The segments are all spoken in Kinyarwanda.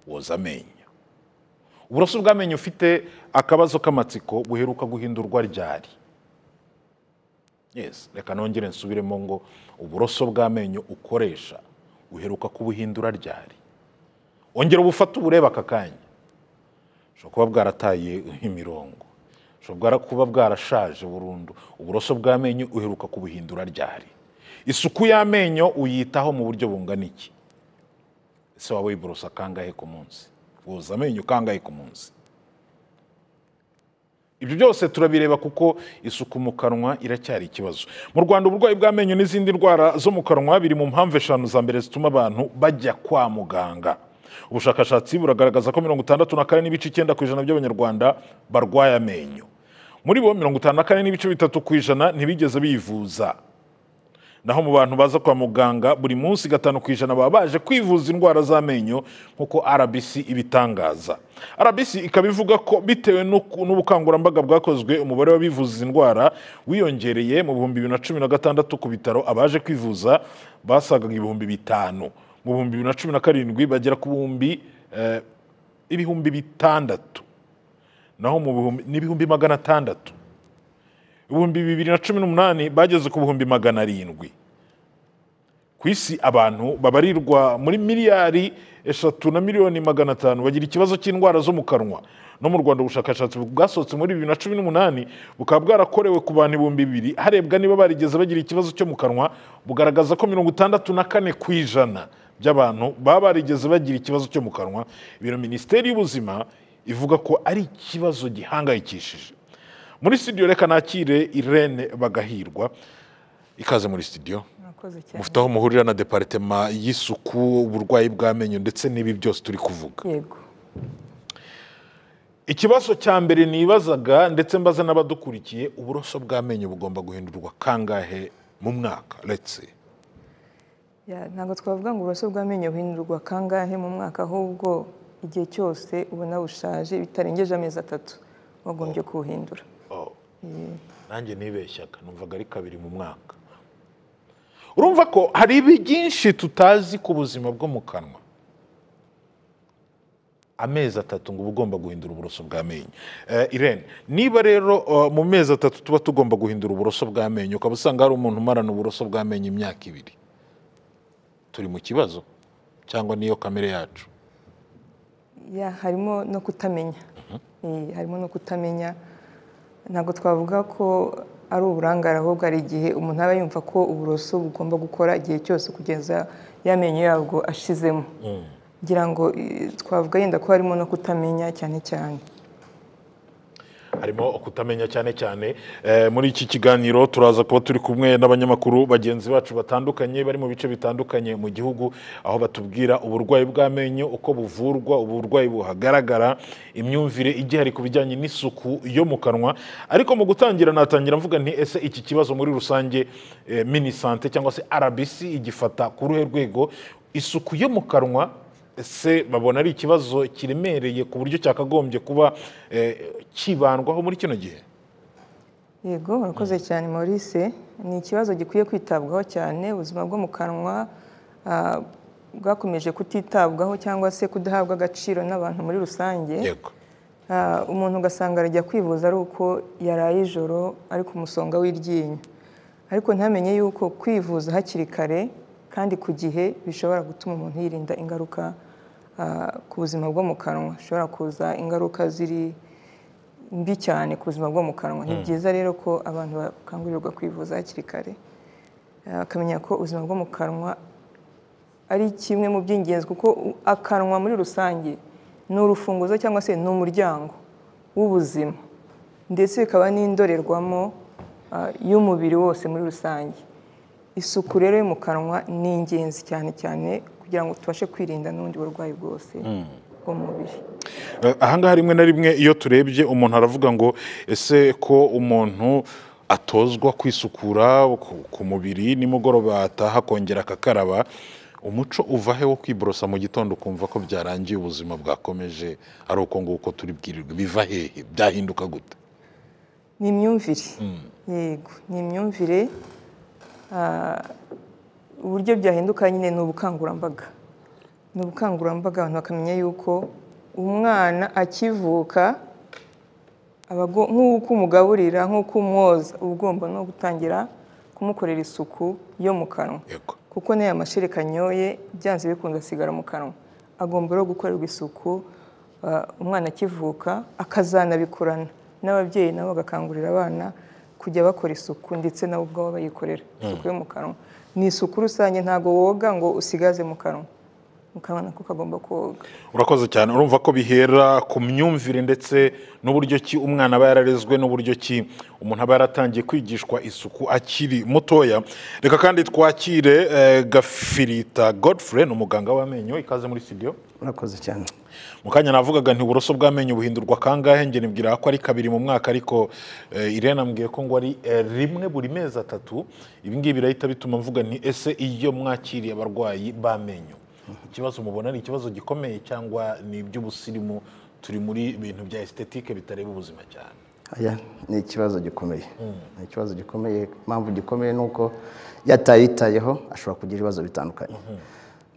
woza amenyo uburoso bw'amenyo ufite akabazo k'amatsiko buheruka guhindurwa ryari yes reka nongere nsubiremo ngo uburoso bw'amenyo ukoresha uheruka kubuhindura ryari ongera ubufate uburebe aka kanya bushobora kuba bwarataye imirongo bushobora kuba bwarashaje burundu uburoso bw'amenyo uheruka kubuhindura ryari isuku y'amenyo uyitaho mu buryo bungana iki ese waba wiborosa kangahe ku munsi woza amenyo kangahe ku munsi ibyo byose turabireba kuko isuku mu kanwa iracyari ikibazo mu rwanda uburwayi bw'amenyo n'izindi ndwara zo mu kanwa biri mu mpamvu eshanu za mbere zituma abantu bajya kwa muganga ubushakashatsi buragaragaza ko mirongo itandatu na kane n'ibice icyenda ku ijana by'abanyarwanda barwaye amenyo muri bo mirongo itanu na kane n'ibice bitatu ku ijana ntibigeze bivuza naho mu bantu baza kwa muganga buri munsi gatanu ku ijana baba baje kwivuza indwara z'amenyo nk'uko rbc ibitangaza rbc ikaba ivuga ko bitewe n'uku- n'ubukangurambaga bwakozwe umubare w'abivuza izi ndwara wiyongereye mu bihumbi bibiri na cumi na gatandatu ku bitaro abaje kwivuza basagaga ibihumbi bitanu mu bihumbi bibiri na cumi na karindwi bagera ku bihumbi eh, ibihumbi bitandatu naho mu bihumbi n'ibihumbi magana atandatu ibihumbi bibiri na cumi n'umunani bageze ku bihumbi magana arindwi ku isi abantu babarirwa muri miliyari eshatu na miliyoni magana atanu bagira ikibazo cy'indwara zo mu kanwa no mu rwanda ubushakashatsi bwasohotse muri bibiri na cumi n'umunani bukaba bwarakorewe ku bantu ibihumbi bibiri harebwa niba barigeze bagira ikibazo cyo mu kanwa bugaragaza ko mirongo itandatu na kane ku ijana by'abantu baba barigeze bagira ikibazo cyo mu kanwa ibiro minisiteri y'ubuzima ivuga ko ari ikibazo gihangayikishije muri studio reka nakire irene bagahirwa ikaze muri studio murakoze cyane mufite aho muhurira na deparitema y'isuku uburwayi bw'amenyo ndetse n'ibi byose turi kuvuga yego ikibazo cya mbere nibazaga ndetse mbaza n'abadukurikiye uburoso bw'amenyo bugomba guhindurwa kangahe mu mwaka letse Ya, ntabwo twavuga ngo uburoso bw'amenyo buhindurwa kangahe mu mwaka ahubwo igihe cyose ubona bushaje bitarengeje amezi atatu wagombye kuwuhindura nanjye nibeshyaga numvaga ari kabiri mu mwaka urumva ko hari ibi byinshi tutazi ku buzima bwo mu kanwa amezi atatu ngo uba ugomba guhindura uburoso bw'amenyo Eh, irene niba rero eh, mu mezi atatu tuba tugomba guhindura uburoso bw'amenyo ukaba usanga hari umuntu umarana uburoso bw'amenyo imyaka ibiri turi mu kibazo cyangwa niyo kamere yacu Ya, harimo no kutamenya Eh, harimo no kutamenya ntabwo twavuga ko ari uburangare ahubwo hari igihe umuntu aba yumva ko uburoso bugomba gukora igihe cyose kugeza y'amenyo yabwo ashizemo ngira ngo eh, twavuga yenda ko harimo no kutamenya cyane cyane harimo kutamenya cyane cyane Eh, muri iki kiganiro turaza kuba turi kumwe n'abanyamakuru bagenzi bacu batandukanye bari mu bice bitandukanye mu gihugu aho batubwira uburwayi bw'amenyo uko buvurwa uburwayi buhagaragara imyumvire igihari ku bijyanye n'isuku yo mu kanwa ariko mu gutangira natangira mvuga nti ese iki kibazo muri rusange eh, minisante cyangwa se rbc igifata ku ruhe rwego isuku yo mu kanwa ese babona ari ikibazo kiremereye ku buryo cyakagombye kuba eh, kibandwaho muri kino gihe yego urakoze cyane maurice ni ikibazo gikwiye kwitabwaho cyane ubuzima bwo mu kanwa ah, bwakomeje kutitabwaho cyangwa se kudahabwa agaciro n'abantu muri rusange yego Ah, umuntu ugasanga arajya kwivuza ari uko yaraye ijoro ari ku musonga w'iryinyo ariko ntamenye yuko kwivuza hakiri kare kandi ku gihe bishobora gutuma umuntu yirinda ingaruka ah, ku buzima bwo mu kanwa hashobora kuza ingaruka ziri mbi cyane ku buzima bwo mu kanwa ni byiza rero ko abantu bakangurirwa kwivuza hakiri kare ah, bakamenya ko ubuzima bwo mu kanwa ari kimwe mu by'ingenzi kuko u- akanwa muri rusange ni urufunguzo cyangwa se ni umuryango w'ubuzima ndetse bikaba n'indorerwamo ah, y'umubiri wose muri rusange isuku rero yo mu kanwa ni ingenzi cyane cyane kugira ngo tubashe kwirinda n'ubundi burwayi bwose bw'umubiri Eh, ahangaha rimwe na rimwe iyo turebye umuntu aravuga ngo ese ko umuntu atozwa kwisukura ku- ku mubiri nimugoroba ataha akongera akakaraba umuco uva he wo kwiborosa mu gitondo ukumva ko byarangiye ubuzima bwakomeje ari uko nguko turi bwirirwe biva hehe byahinduka gute ni imyumvire yego ni imyumvire Ah, uburyo byahinduka nyine ni ubukangurambaga ni ubukangurambaga abantu bakamenya yuko umwana akivuka aba ago- nk'uko umugaburira nk'uko umwoza uba ugomba no gutangira kumukorera isuku yo mu kanwa yego kuko n'aya mashereka anyoye byanze bikunze asigara mu kanwa agomba rero gukorerwa isuku ah, umwana akivuka akazanabikorana n'ababyeyi nabo bagakangurira abana kujya bakora isuku ndetse nabo ubwabo bayikorera isuku yo mu kanwa ni isuku rusange ntabwo woga ngo usigaze mu kanwa mu kanwa nako kagomba koga urakoze cyane urumva ko bihera ku myumvire ndetse n'uburyo ki umwana aba yararezwe n'uburyo ki umuntu aba yaratangiye kwigishwa isuku akiri mutoya reka kandi twakire eh, gafirita godfrey ni umuganga w'amenyo ikaze muri studio urakoze cyane mu kanya navugaga nti uburoso bw'amenyo buhindurwa kangahe nge nibwira ko ari kabiri mu mwaka ariko eh, irene ambwiye ko ngo ari eh, rimwe buri mezi atatu ibi ngibi birahita bituma mvuga nti ese iyo mwakiriye abarwayi b'amenyo ikibazo mubona ni ikibazo gikomeye cyangwa ni iby'ubusirimu turi muri bintu bya estetike bitareba ubuzima cyane aya ni ikibazo gikomeye ni ikibazo gikomeye impamvu gikomeye ni uko iyo atayitayeho ashobora kugira ibibazo bitandukanye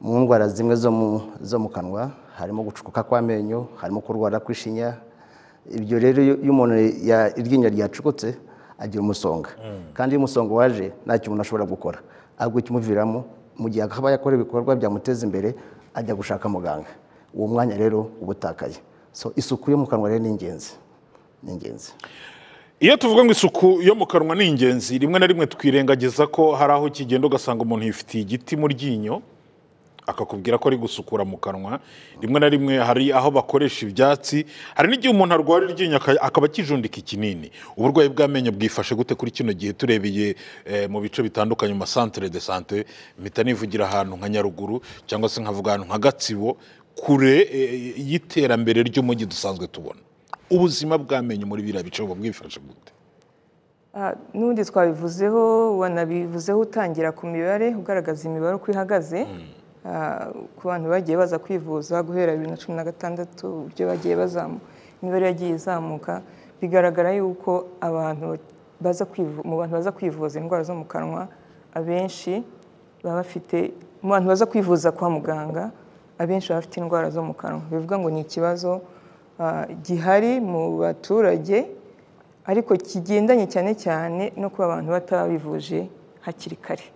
mu ndwara zimwe zo mu- zo mu kanwa harimo gucukuka kw'amenyo harimo kurwara kw'ishinya ibyo rero iyo iyo umuntu ya- iryinyo ryacukutse agira umusonga kandi iyo umusonga waje ntacyo umuntu ashobora gukora ahubwo ikimuviramo mu gihe akaba yakora ibikorwa byamuteza imbere ajya gushaka muganga uwo mwanya rero uba utakaye so isuku yo mu kanwa rero ni ingenzi ni ingenzi iyo tuvuga ngo isuku yo mu kanwa ni ingenzi rimwe na rimwe twirengagiza ko hari aho kigenda ugasanga umuntu yifitiye igiti mu ryinyo akakubwira ko ari gusukura mu kanwa rimwe na rimwe hari aho bakoresha ibyatsi hari n'igihe umuntu arwara iryinyo aka- akaba akijundika ikinini uburwayi bw'amenyo bwifashe gute kuri kino gihe turebeye eh, mu bice bitandukanye mu masantere de sante mpita nivugira ahantu nka nyaruguru cyangwa se nkavuga ahantu nka gatsibo kure eh, y'iterambere ry'umujyi dusanzwe tubona ubuzima bw'amenyo muri biriya bice buba bwifashe gute Ah, n'ubundi twabivuzeho wanabivuzeho utangira ku mibare ugaragaza imibare uko ihagaze Ah, ku bantu bagiye baza kwivuza guhera bibiri na cumi na gatandatu uburyo bagiye bazamuka imibare yagiye izamuka bigaragara yuko abantu baza kwivu- mu bantu baza kwivuza indwara zo mu kanwa abenshi baba bafite mu bantu baza kwivuza kwa muganga abenshi baba bafite indwara zo mu kanwa bivuga ngo ni ikibazo ah, gihari mu baturage ariko kigendanye cyane cyane no kuba abantu bataba bivuje hakiri kare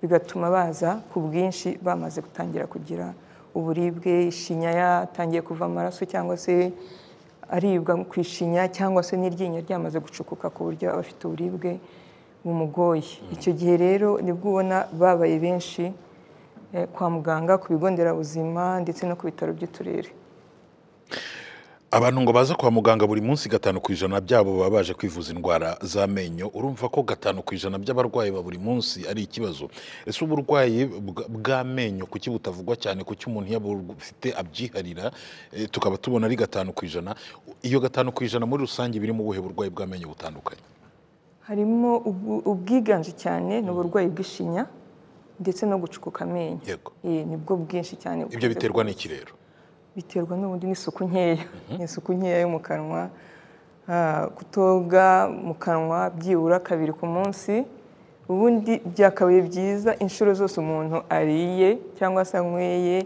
bigatuma baza ku bwinshi bamaze gutangira kugira uburibwe ishinya yatangiye kuva amaraso cyangwa se aribwa ku ishinya cyangwa se n'iryinyo ryamaze gucukuka ku buryo aba afite uburibwe bumugoye icyo gihe rero nibwo ubona babaye benshi eh, kwa muganga ku bigo nderabuzima ndetse no ku bitaro by'uturere abantu ngo baza kwa muganga buri munsi gatanu ku ijana byabo baba baje kwivuza indwara z'amenyo urumva ko gatanu ku ijana by'abarwayi ba buri munsi ari ikibazo ese uburwayi bwa- bw'amenyo kuki butavugwa cyane kuki umuntu iyo abufite abyiharira eh, tukaba tubona ari gatanu ku ijana iyo gatanu ku ijana muri rusange birimo ubuhe burwayi bw'amenyo butandukanye harimo ubu- ubwiganje cyane ni uburwayi bw'ishinya ndetse no gucukuka amenyo Yego. Eh, nibwo bwinshi cyane ibyo biterwa n'iki rero biterwa n'ubundi n'isuku nkeya ni isuku nkeya yo mu kanwa Ah, kutoga mu kanwa byibura kabiri ku munsi ubundi byakabaye byiza inshuro zose umuntu ariye cyangwa se anyweye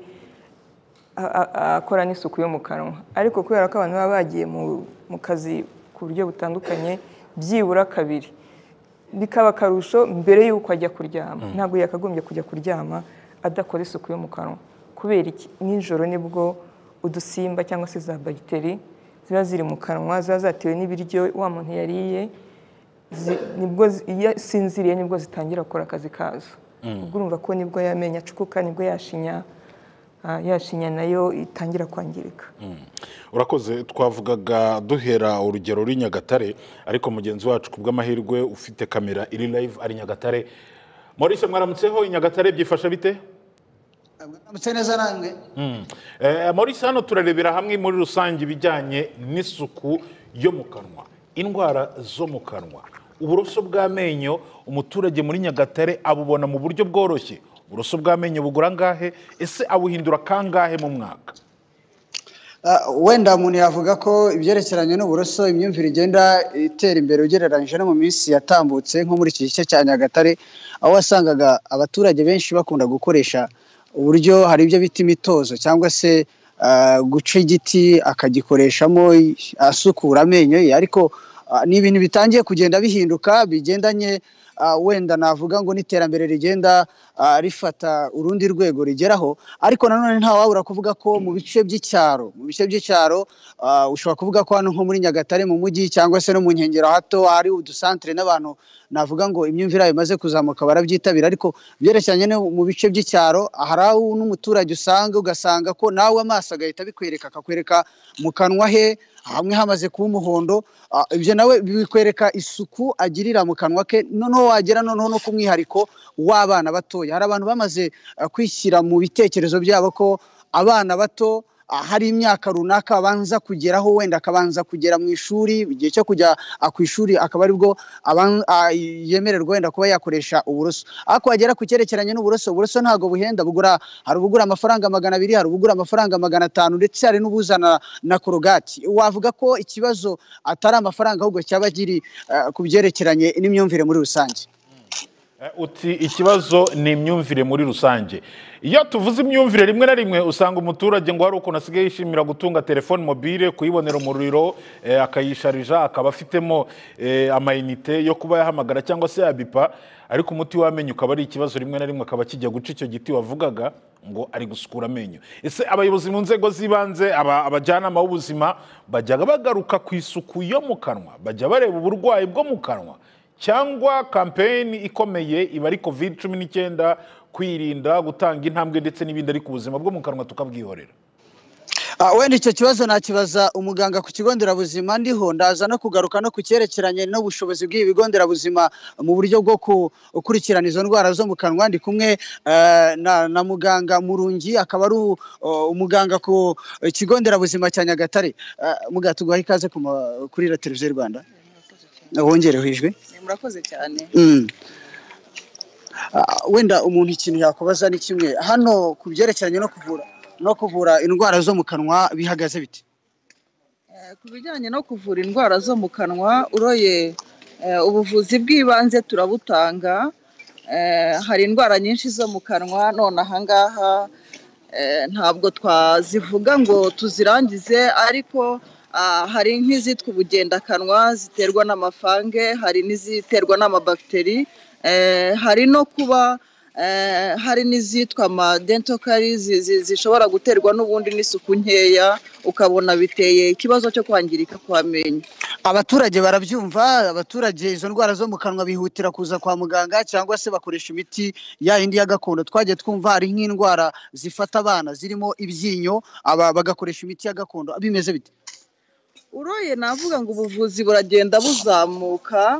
a- a- akora n'isuku yo mu kanwa ariko kubera ko abantu baba bagiye mu- mu kazi ku buryo butandukanye byibura kabiri bikaba akarusho mbere y'uko ajya kuryama ntabwo yakagombye kujya kuryama adakora isuku yo mu kanwa kubera iki nijoro nibwo udusimba cyangwa se za bagiteri ziba ziri mu kanwa ziba zatewe n'ibiryo wa muntu yariye zi- nibwo zi- iyo asinziriye nibwo zitangira gukora akazi kazo ubwo urumva ko nibwo yamenyo acukuka nibwo yashinya ah, yashinya nayo itangira kwangirika urakoze twavugaga duhera urugero ruri nyagatare ariko mugenzi wacu ku bw'amahirwe ufite kamera iri live ari nyagatare maurice mwaramutseho i nyagatare byifashe bite Mutse neza namwe Eh, maurice hano turarebera hamwe muri rusange ibijyanye n'isuku yo mu kanwa indwara zo mu kanwa uburoso bw'amenyo umuturage muri nyagatare abubona mu buryo bworoshye uburoso bw'amenyo bugura angahe ese abuhindura kangahe mu mwaka Ah, wenda umuntu yavuga ko ibyerekeranye n'uburoso imyumvire igenda itera imbere ugereranyije no mu minsi yatambutse nko muri iki gice cya nyagatare aho wasangaga abaturage benshi bakunda gukoresha uburyo hari ibyo bita imitozo cyangwa se ah, guca igiti akagikoreshamo asukura amenyo ye ariko ah, ni ibintu bitangiye kugenda bihinduka bigendanye ah, wenda navuga ngo n'iterambere rigenda ah, rifata urundi rwego rigeraho ariko nanone ntawabura kuvuga ko mu bice by'icyaro mu bice by'icyaro ah, ushobora kuvuga ko hano nko muri nyagatare mu mujyi cyangwa se no mu nkengero hato hari udusantere n'abantu navuga ngo imyumvire yabo imaze kuzamuka barabyitabira ariko byerekeranye no mu bice by'icyaro hari aho n'umuturage usanga ugasanga ko nawe amaso agahita abikwereka akakwereka mu kanwa he hamwe hamaze kuba umuhondo ah, ibyo nawe bikwereka isuku agirira mu kanwa ke noneho wagera noneho no ku mwihariko w'abana batoya hari abantu bamaze ah, kwishyira mu bitekerezo byabo ko abana bato ah, hari imyaka runaka abanza kugeraho wenda akabanza kugera mu ishuri igihe cyo kujya ah, ku ishuri akaba aribwo aban- ah, yemererwa wenda kuba yakoresha uburoso ariko wagera ku cyerekeranye n'uburoso uburoso ntabwo buhenda bugura hari ubugura amafaranga magana abiri hari ubugura amafaranga magana atanu ndetse hari n'ubuzana na korogati wavuga ko ikibazo atari amafaranga ahubwo cyaba kiri ah, ku byerekeranye n'imyumvire muri rusange Eh, uti ikibazo ni imyumvire muri rusange iyo tuvuze imyumvire rimwe na rimwe usanga umuturage ngo hari ukuntu asigaye yishimira gutunga telefone mobile kuyibonera umuriro eh, akayisharija akaba afitemo eh, amayinite yo kuba yahamagara cyangwa se yabipa ariko umuti w'amenyo ukaba ari ikibazo rimwe na rimwe akaba kijya guca icyo giti wavugaga ngo ari gusukura amenyo ese abayobozi mu nzego z'ibanze aba- abajyanama b'ubuzima bajya bagaruka ku isuku yo mu kanwa bajya bareba uburwayi bwo mu kanwa cyangwa kampeyini ikomeye iba ari covid cumi n'icyenda kwirinda gutanga intambwe ndetse n'ibindi ariko ubuzima bwo mu kanwa tukabwihorera Ah, wenda icyo kibazo nakibaza umuganga ku kigo nderabuzima ndiho ndaza no kugaruka no ku cyerekeranye n'ubushobozi bw'ibi bigo nderabuzima mu buryo bwo gukurikirana izo ndwara zo mu kanwa ndi kumwe eh, na, na muganga murungi akaba ari u- o, umuganga ku kigo nderabuzima cya nyagatare uh, muga tuguha ikaze ku ma- kuri la televiziyo y'u rwanda wongereho ijwi murakoze cyane Mm. Ah, wenda umuntu ikintu yakubaza ni kimwe hano ku byerekeranye no kuvura no kuvura indwara zo mu kanwa bihagaze bite Eh, ku bijyanye no kuvura indwara zo mu kanwa uroye eh, ubuvuzi bw'ibanze turabutanga Eh, hari indwara nyinshi zo mu kanwa none ahangaha eh, ntabwo twazivuga ngo tuzirangize ariko ah, hari nk'izitwa ubugendakanwa ziterwa n'amafange hari n'iziterwa n'amabagiteri Eh, hari no kuba eh, hari n'izitwa amadentokari zishobora guterwa n'ubundi n'isuku nkeya ukabona biteye ikibazo cyo kwangirika kw'amenyo abaturage barabyumva abaturage izo ndwara zo mu kanwa bihutira kuza kwa muganga cyangwa se bakoresha imiti ya yindi ya gakondo twagiye twumva hari nk'indwara zifata abana zirimo ibyinyo aba bagakoresha imiti ya gakondo bimeze bite uroye navuga ngo ubuvuzi buragenda buzamuka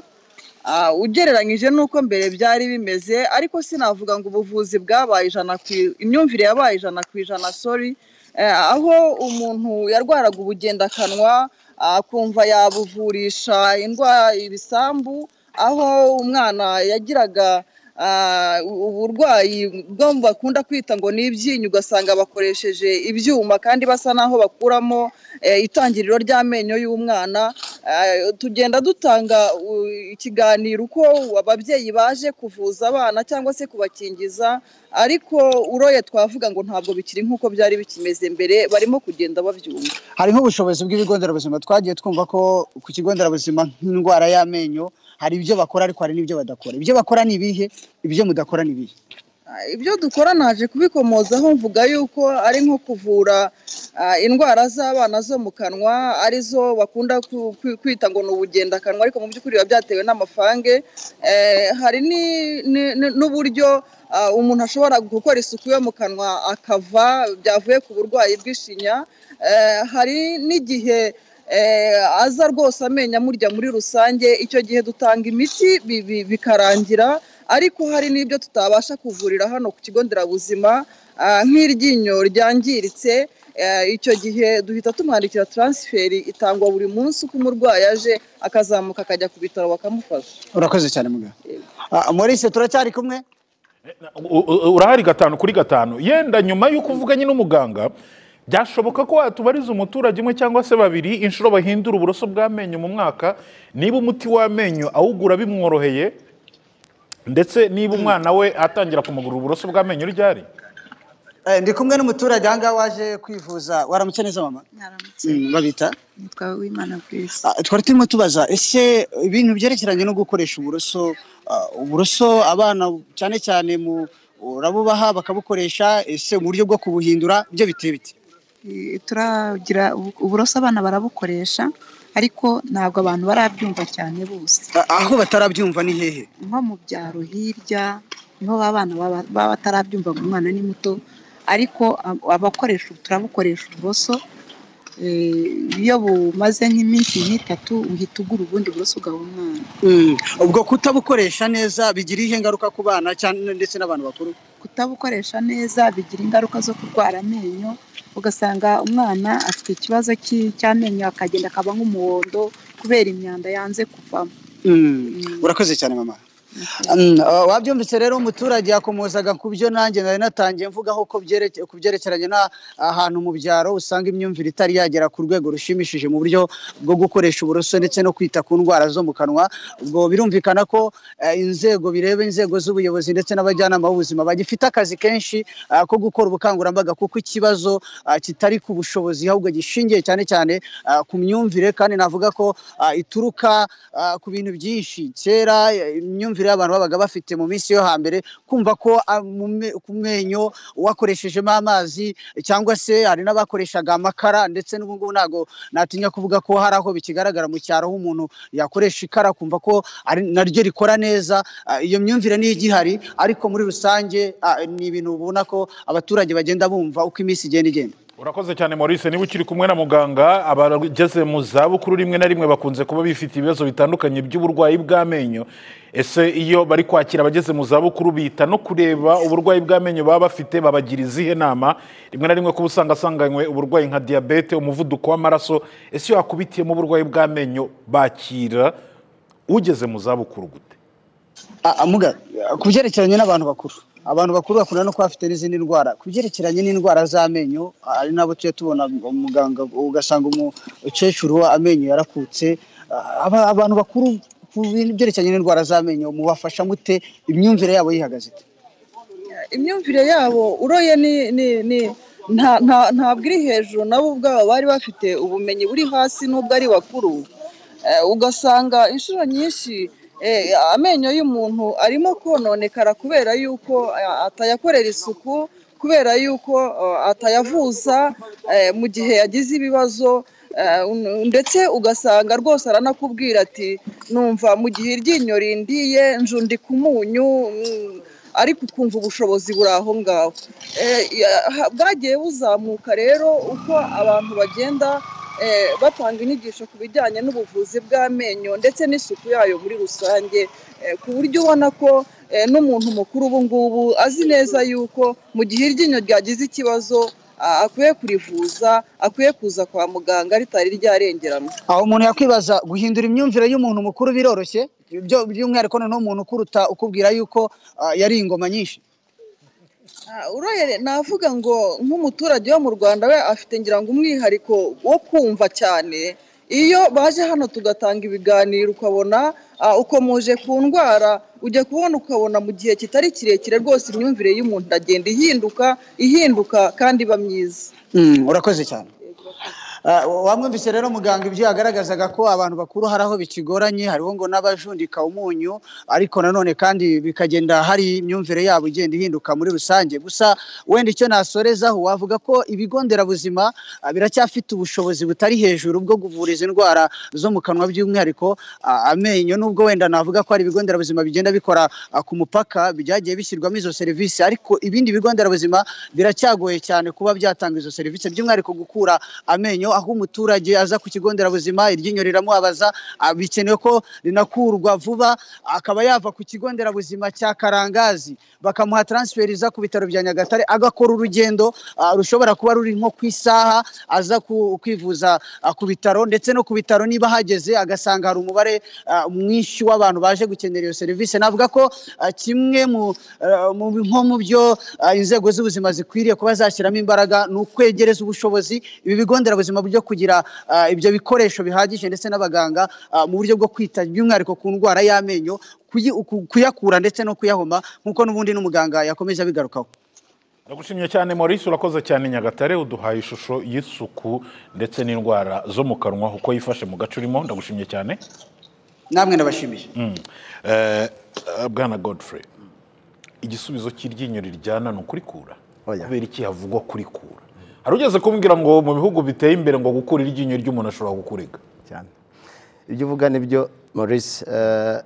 ah, ugereranyije n'uko mbere byari bimeze ariko sinavuga ngo ubuvuzi bwabaye ijana ku i- imyumvire yabaye ijana ku ijana sori Eh, aho umuntu yarwaraga ubugendakanwa ah, akumva yabuvurisha indwara ibisambu aho umwana yagiraga ah, u- uburwayi bwo bakunda kwita ngo ni ibyinyo ugasanga bakoresheje ibyuma kandi basa n'aho bakuramo eh, itangiriro ry'amenyo y'umwana Eh, tugenda dutanga u- ikiganiro uko ababyeyi baje kuvuza abana cyangwa se kubakingiza ariko uroye twavuga ngo ntabwo bikiri nk'uko byari bikimeze mbere barimo kugenda babyumva hari nk'ubushobozi bw'ibigo nderabuzima twagiye twumva ko ku kigo nderabuzima nk'indwara y'amenyo hari ibyo bakora ariko hari n'ibyo badakora ibyo bakora ni ibihe ibyo mudakora ni ibihe Ah, ibyo dukora naje kubikomozaho mvuga yuko ari nko kuvura ah, indwara z'abana zo mu kanwa arizo bakunda ku- ku- kwita ngo ni ubugendakanwa ariko mu by'ukuri biba byatewe n'amafange Eh, hari ni- ni- ni- n'uburyo ah, umuntu ashobora gukora isuku yo mu kanwa akava byavuye ku burwayi bw'ishinya Eh, hari n'igihe eh, aza rwose amenyo amurya muri rusange icyo gihe dutanga imiti bi- bi- bikarangira ariko hari n'ibyo tutabasha kuvurira hano ku kigo nderabuzima ah, nk'iryinyo ryangiritse eh, icyo gihe duhita tumwandikira taransiferi itangwa buri munsi uko umurwayi aje akazamuka akajya ku bitaro bakamufasha urakoze cyane muganga Ah, Maurice turacyari kumwe U- u- urahari gatanu kuri gatanu yenda nyuma y'uko uvuganye n'umuganga byashoboka ko watubariza umuturage umwe cyangwa se babiri inshuro bahindura uburoso bw'amenyo mu mwaka niba umuti w'amenyo awugura bimworoheye ndetse niba umwana we atangira kumugurira uburoso bw'amenyo ryari Eh, ndi kumwe n'umuturage aha ngaha waje kwivuza waramutse neza mama Mwaramutse. Mm, babita nitwa wimana grace Ah, twari turimo tubaza ese ibintu byerekeranye no gukoresha uburoso ah, uburoso abana cyane cyane mu urabubaha bakabukoresha ese mu buryo bwo kubuhindura ibyo biteye bite Eh, turagira ubu- uburoso abana barabukoresha ariko ntabwo abantu barabyumva cyane bose Ah, aho batarabyumva ni hehe nko mu byaro hirya niho ba bana baba baba batarabyumva ngo umwana ni muto ariko ab- abakoresha turabukoresha uburoso eh, iyo bumaze nk'iminsi nk'itatu uhita ugura ubundi buroso ugaha umwana Mm, ubwo kutabukoresha neza bigira iyihe ngaruka ku bana cyane ndetse n'abantu bakuru kutabukoresha neza bigira ingaruka zo kurwara amenyo ugasanga umwana afite ikibazo cy'i- cy'amenyo akagenda akaba nk'umuhondo kubera imyanda yanze kuvamo Mm, Mm. urakoze cyane mama Mm, ah, wabyumvise rero umuturage yakomozaga ku byo nanjye nari natangiye mvugaho ko byereke- ku byerekeranye n'ahantu mu byaro usanga imyumvire itari yagera ku rwego rushimishije mu buryo bwo gukoresha uburoso ndetse no kwita ku ndwara zo mu kanwa ubwo birumvikana ko eh, inzego bireba inzego z'ubuyobozi ndetse n'abajyanama b'ubuzima bagifite akazi kenshi ah, ko gukora ubukangurambaga kuko ikibazo ah, kitari ku bushobozi ahubwo gishingiye cyane cyane ah, ku myumvire kandi navuga ko ah, ituruka ah, ku bintu byinshi kera eh, imyumvire y'abantu babaga bafite mu minsi yo hambere kumva ko ah, mu me- ku menyo wakoreshejemo amazi cyangwa se hari n'abakoreshaga amakara ndetse n'ubu ngubu ntabwo natinya kuvuga ko hari aho bikigaragara mu cyaro aho umuntu yakoresha ikara kumva ko ari naryo rikora neza ah, iyo myumvire niyo igihari ariko muri rusange ah, ni ibintu ubona ko abaturage bagenda bumva uko iminsi igenda igenda urakoze cyane maurice niba ukiri kumwe na muganga abageze mu zabukuru rimwe na rimwe bakunze kuba bifite ibibazo bitandukanye by'uburwayi bw'amenyo ese iyo bari kwakira abageze mu zabukuru bita no kureba uburwayi bw'amenyo baba bafite babagira izihe nama rimwe na rimwe kuba usanga asanganywe uburwayi nka diyabete umuvuduko w'amaraso ese iyo hakubitiyemo uburwayi bw'amenyo bakira ugeze mu zabukuru gute Ah, ah, muga ah, ku byerekeranye n'abantu bakuru abantu bakuru bakunda no kuba bafite n'izindi ndwara ku byerekeranye n'indwara z'amenyo ah, ari nabo tujya tubona umuganga ugasanga umukecuru amenyo yarakutse Ah, aba- abantu bakuru ku bintu byerekeranye n'indwara z'amenyo mubafasha mute imyumvire yabo yihagaze ite imyumvire yabo uroye ni ni ni nta nta ntabwo iri hejuru nabo ubwabo bari bafite ubumenyi buri hasi n'ubwo ari bakuru Eh, ugasanga inshuro nyinshi eh, amenyo y'umuntu arimo kononekara kubera yuko eh, atayakorera isuku kubera yuko eh, atayavuza eh, mu gihe yagize ibibazo eh, un- ndetse ugasanga rwose aranakubwira ati numva mu gihe iryinyo rindiye njundi ku munyu mm, ariko ukumva ubushobozi buri aho ngaho Eh, ya- ha- bwagiye buzamuka rero uko abantu bagenda eh, batanga inyigisho ku bijyanye n'ubuvuzi bw'amenyo ndetse n'isuku yayo muri rusange eh, ku buryo ubona ko eh, n'umuntu mukuru ubu ngubu azi neza yuko mu gihe iryinyo ryagize ikibazo ah, akwiye kurivuza akwiye kuza kwa muganga ritari ryarengerana aho umuntu yakwibaza guhindura imyumvire y'umuntu mukuru biroroshye ibyo by'umwihariko noneho umuntu ukuruta ukubwira yuko ah, yari ingoma nyinshi Ah, uroye navuga ngo nk'umuturage wo mu rwanda we afite ngira ngo umwihariko wo kumva cyane iyo baje hano tugatanga ibiganiro ukabona ah, ukomuje ku ndwara ujya kubona ukabona mu gihe kitari kirekire rwose imyumvire y'umuntu iragenda ihinduka ihinduka kandi iba myiza Mm, urakoze cyane Ah, wamwumvise rero muganga ibyo yagaragazaga ko abantu bakuru hari aho bikigoranye hariho ngo n'abajundika umunyu ariko nanone kandi bikagenda hari imyumvire yabo igenda ihinduka muri rusange gusa wenda icyo nasorezaho wavuga ko ibigo nderabuzima ah, biracyafite ubushobozi butari hejuru bwo kuvura izi ndwara zo mu kanwa by'umwihariko ah, amenyo nubwo wenda navuga ko hari ibigo nderabuzima bigenda bikora ah, ku mupaka byagiye bishyirwamo izo serivisi ariko ibindi bigo nderabuzima biracyagoye cyane kuba byatanga izo serivisi by'umwihariko gukura amenyo aho umuturage aza ku kigo nderabuzima iryinyo riramubabaza ah, bikenewe ko rinakurwa vuba akaba yava ku kigo nderabuzima cya Karangazi bakamuha transferiza ku bitaro bya Nyagatare agakora urugendo ah, rushobora kuba ruri nko ku isaha aza ku- kwivuza ah, ku bitaro ndetse no ku bitaro niba hageze agasanga hari umubare ah, mwinshi w'abantu baje gukenera iyo serivisi navuga ko ah, kimwe mu ah, mu bi- nko mu byo ah, inzego z'ubuzima zikwiriye kuba zashyiramo imbaraga ni ukwegereza ubushobozi ibi bigo nderabuzima byo kugira ah, ibyo bikoresho bihagije ndetse n'abaganga ah, mu buryo bwo kwita by'umwihariko ku ndwara y'amenyo kuyi- ku- kuyakura ndetse no kuyahoma nk'uko n'ubundi n'umuganga yakomeje abigarukaho ndagushimye cyane maurice urakoze cyane nyagatare uduhaye ishusho y'isuku ndetse n'indwara zo mu kanwa uko yifashe mu gace urimo ndagushimye cyane namwe ndabashimije Mm. Eh, eh, bwana godfrey igisubizo cy'iryinyo riryana ni ukurikura Oya. kubera iki havugwa kurikura hari ugeze kumbwira ngo mu bihugu biteye imbere ngo gukura iryinyo ry'umuntu ashobora kukurega cyane ibyo uvuga nibyo maurice eh,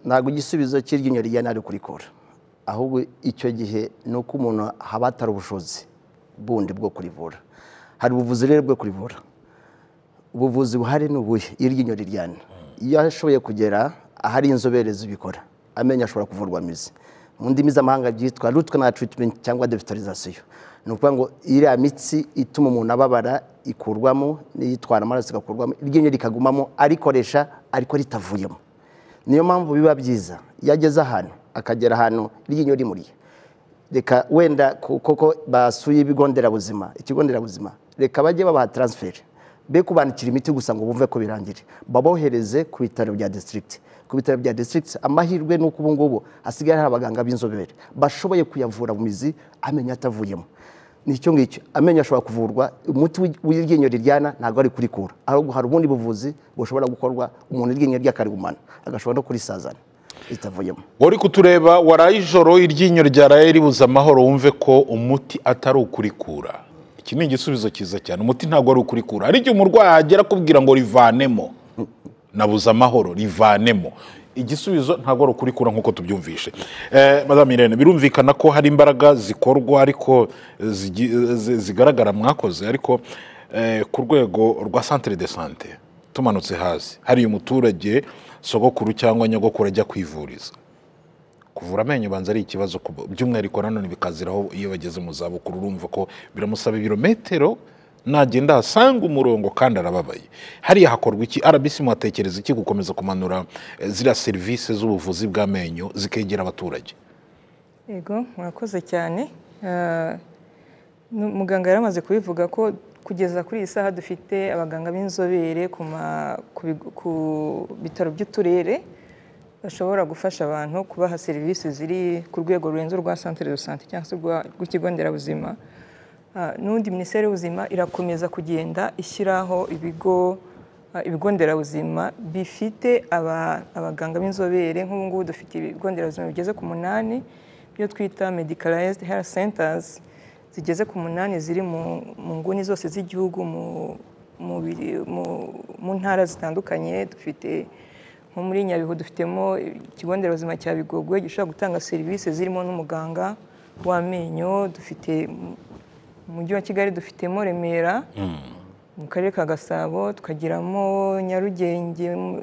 ntabwo igisubizo cy'iryinyo ryana ari kurikura ahubwo icyo gihe ni uko umuntu haba hatari ubushobozi bundi bwo kurivura hari ubuvuzi rero bwo kurivura ubuvuzi buhari ni ubuhe iryinyo riryana iyo ashoboye kugera ahari inzobere zibikora amenyo ashobora kuvurwa mizi mu ndimi z'amahanga byitwa rutwe na treatment cyangwa devitalizasiyo ni ukuvuga ngo iriya mitsi ituma umuntu ababara ikurwamo n'iyitwara amaraso igakurwamo iryinyo rikagumamo arikoresha ariko ritavuyemo niyo mpamvu biba byiza iyo ageze ahantu akagera ahantu iryinyo rimuriye reka wenda ku- koko basuye ibigo nderabuzima ikigo nderabuzima reka bajye babaha taransiferi be kubandikira imiti gusa ngo bumve ko birangire babohereze ku bitaro bya disitirigiti ku bitaro bya disitirigiti amahirwe ni uko ubu ngubu hasigaye hari abaganga b'inzobere bashoboye kuyavura mu mizi amenyo atavuyemo ni icyo ngicyo amenyo ashobora kuvurwa umuti w'i- w'iryinyo riryana ntabwo ari kurikura ahubwo hari ubundi buvuzi bushobora gukorwa umuntu iryinyo rye akarigumana agashobora no kurisazana ritavuyemo uri kutureba waraye ijoro iryinyo ryaraye ribuze amahoro wumve ko umuti atari ukurikura iki ni igisubizo cyiza cyane umuti ntabwo ari ukurikura hari igihe umurwayi ahagera akubwira ngo rivanemo nabuze amahoro rivanemo igisubizo ntabwo ari ukurikura nk'uko tubyumvishe eh, madame Irene birumvikana ko hari imbaraga zikorwa ariko eh, zigi- eh, zi- zigaragara mwakoze ariko eh, ku rwego rwa centre de sante tumanutse hasi hariya umuturage sogokuru cyangwa nyogokuru ajya kwivuriza kuvura amenyo banza ari ikibazo ku- by'umwihariko nanone bikaziraho iyo bageze mu zabukuru urumva ko biramusaba ibirometero nagenda ahasanga umurongo kandi arababaye hariya hakorwa iki rbc muhatekereza iki gukomeza kumanura eh, ziriya serivisi z'ubuvuzi bw'amenyo zikegera abaturage yego murakoze cyane Ah, nu- muganga yari amaze kubivuga ko kugeza kuri iyi saha dufite abaganga b'inzobere ku ma- ku bigo- ku bitaro by'uturere bashobora gufasha abantu kubaha serivisi ziri ku rwego rurenze urwa centre de santé cyangwa se urwa- rw'ikigo nderabuzima Ah, n'ubundi minisiteri y'ubuzima irakomeza kugenda ishyiraho ibigo ah, ibigo nderabuzima bifite aba- abaganga b'inzobere nk'ubu ngubu dufite ibigo nderabuzima bigeze ku munani byo twita medicalized health centers zigeze ku munani ziri mu mu nguni zose z'igihugu mu mu biri- mu- mu ntara zitandukanye dufite nko muri nyabihu dufitemo ikigo nderabuzima cya bigogwe gishobora gutanga serivisi zirimo n'umuganga w'amenyo dufite mu- mu mujyi wa kigali dufitemo remera mu karere ka gasabo tukagiramo nyarugenge mu-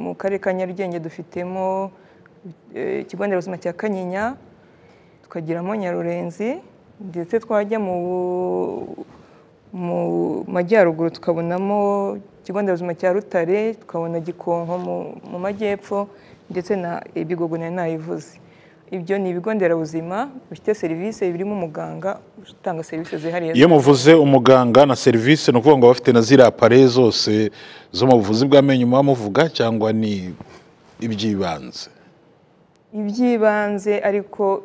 mu karere ka nyarugenge dufitemo eh, ikigo nderabuzima cya kanyinya tukagiramo nyarurenzi ndetse twajya mu mu majyaruguru tukabonamo ikigo nderabuzima cya rutare tukabona gikonko mu, mu majyepfo ndetse na ibigogo nari nayivuze ibyo ni ibigo nderabuzima bifite serivisi birimo umuganga utanga serivisi zihariye iyo muvuze umuganga na serivisi ni ukuvuga ngo bafite na ziriya pare zose zo mu buvuzi bw'amenyo muba muvuga cyangwa ni iby'ibanze iby'ibanze ariko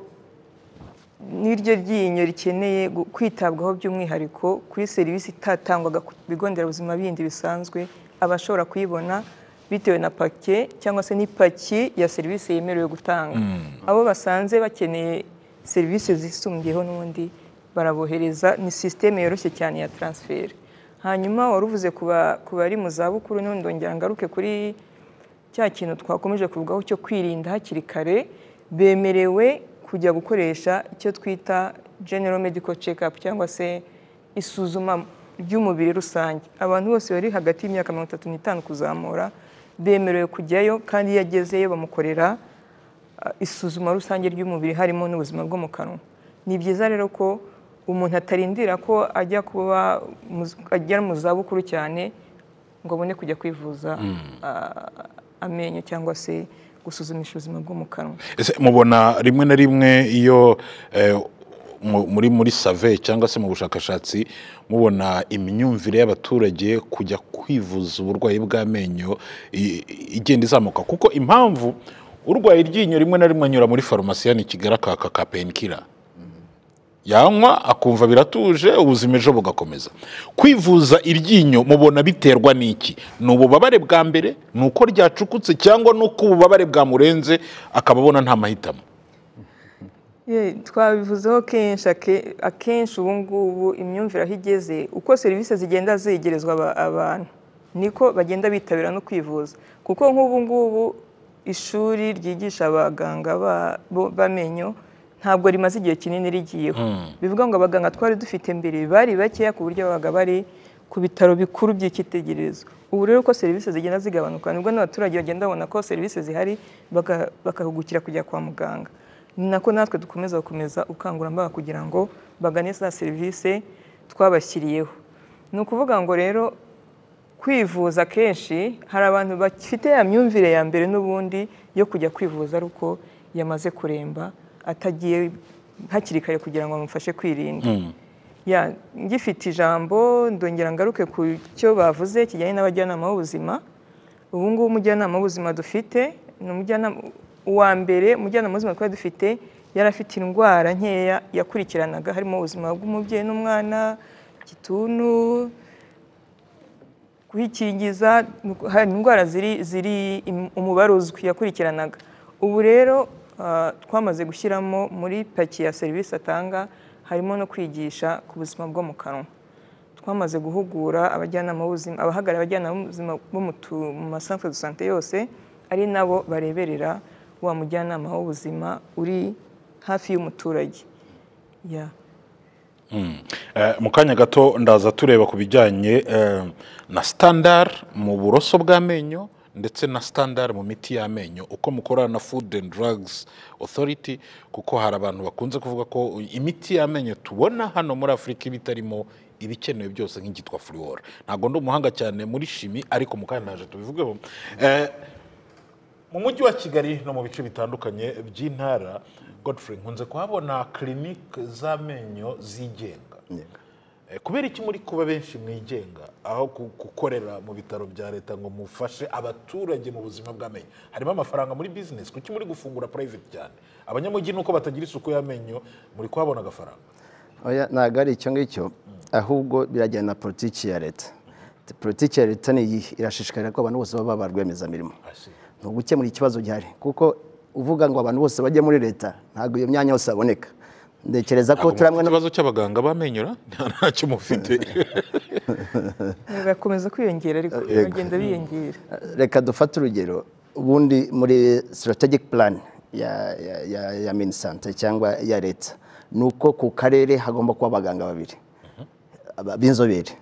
n'iryo ryinyo rikeneye gu- kwitabwaho by'umwihariko kuri serivisi itatangwaga ku bigo nderabuzima bindi bisanzwe abashobora kuyibona bitewe na pake cyangwa se n'ipaki ya serivisi yemerewe gutanga abo basanze bakeneye serivisi zisumbyeho n'ubundi barabohereza ni sisiteme yoroshye cyane ya taransiferi hanyuma wari uvuze ku ba- ku bari mu zabukuru n'ubundi ndongera ngaruke kuri cya kintu twakomeje kuvugaho cyo kwirinda hakiri kare bemerewe kujya gukoresha icyo twita general medical check up cyangwa se isuzuma ry'umubiri rusange abantu bose bari hagati y'imyaka mirongo itatu n'itanu kuzamura bemerewe kujyayo kandi iyo agezeyo bamukorera ah, isuzuma rusange ry'umubiri harimo n'ubuzima bwo mu kanwa ni byiza rero ko umuntu atarindira ko ajya kuba mu- agera mu zabukuru cyane ngo abone kujya kwivuza ah, amenyo cyangwa se gusuzumisha ubuzima bwo mu kanwa Ese mubona rimwe na rimwe iyo eh, mu- muri muri save cyangwa se mu bushakashatsi mubona imyumvire y'abaturage kujya kwivuza uburwayi bw'amenyo i- i- igenda izamuka kuko impamvu urwaye iryinyo rimwe na rimwe anyura muri farumasi yani Kigali akaka ka penkira yanywa akumva biratuje ubuzima ejo bugakomeza kwivuza iryinyo mubona biterwa n'iki ni ububabare bwa mbere ni uko ryacukutse cyangwa ni uko ububabare bwamurenze akaba abona nta mahitamo Ye, twabivuzeho kenshi ake- akenshi ubu ngubu imyumvire aho igeze uko serivisi zigenda zegerezwa aba- abantu niko bagenda bitabira no kwivuza kuko nk'ubu ngubu ishuri ryigisha abaganga ba- bo- b'amenyo ntabwo rimaze igihe kinini rigiyeho bivuga ngo abaganga twari dufite mbere bari bakeya ku buryo babaga bari ku bitaro bikuru by'icyitegererezo ubu rero uko serivisi zigenda zigabanuka nibwo n'abaturage bagenda babona ko serivisi zihari baka- bakahugukira kujya kwa muganga ni nako natwe dukomeza gukomeza ubukangurambaga kugira ngo bagane za serivisi twabashyiriyeho ni ukuvuga ngo rero kwivuza kenshi hari abantu bafite ya myumvire ya mbere n'ubundi yo kujya kwivuza ari uko yamaze kuremba atagiye hakiri kare kugira ngo bamufashe kwirinda ya ngifite ijambo ndongera ngaruke ku cyo bavuze kijyanye n'abajyanama b'ubuzima ubu ngubu umujyanama w'ubuzima dufite ni umujyanama uwa mbere umujyanama w'ubuzima twari dufite yari afite indwara nkeya yakurikiranaga harimo ubuzima bw'umubyeyi n'umwana igituntu kuhikingiza hari indwara ziri ziri im- umubare uzwi yakurikiranaga ubu rero ah, twamaze gushyiramo muri paki ya serivisi atanga harimo no kwigisha ku buzima bwo mu kanwa twamaze guhugura abajyanama b'ubuzima abahagarariye abajyanama b'ubuzima bo mu tu- mu masantere de sante yose ari nabo bareberera wa mujyanama w'ubuzima uri hafi y'umuturage ya Eh, mu kanya gato ndaza tureba ku bijyanye eh, na standard mu buroso bw'amenyo ndetse na standard mu miti y'amenyo uko mukorana na food and drugs authority kuko hari abantu bakunze kuvuga ko imiti y'amenyo tubona hano muri afurika iba itarimo ibikenewe byose nk'igitwa fluor ntabwo ndi umuhanga cyane muri shimi ariko mu kanya naje tubivugeho Eh, mu mujyi wa kigali no mu bice bitandukanye by'intara godfrey nkunze kuhabona kirinike z'amenyo zigenga Eh, kubera iki muri kuba benshi mwigenga aho ku- gukorera mu bitaro bya leta ngo mufashe abaturage mu buzima bw'amenyo harimo amafaranga muri bizinesi kuki muri gufungura private cyane abanyamujyi nuko batagira isuku y'amenyo muri kuhabona agafaranga Oya, ntabwo ari icyo ngicyo ahubwo birajyana na politiki ya leta politiki ya leta ni iyi irashishikarira ko abantu bose baba ba rwiyemezamirimo ni ugukemura ikibazo gihari kuko uvuga ngo abantu bose bajye muri leta ntabwo iyo myanya yose haboneka ntekereza ko turi hamwe ikibazo cy'abaganga bamenyora ntacyo mufite birakomeza kwiyongera ariko bagenda biyongera reka dufate urugero ubundi muri strategic plan ya, ya, ya, ya minisante cyangwa ya leta ni uko ku karere hagomba kuba abaganga babiri aba- b'inzobere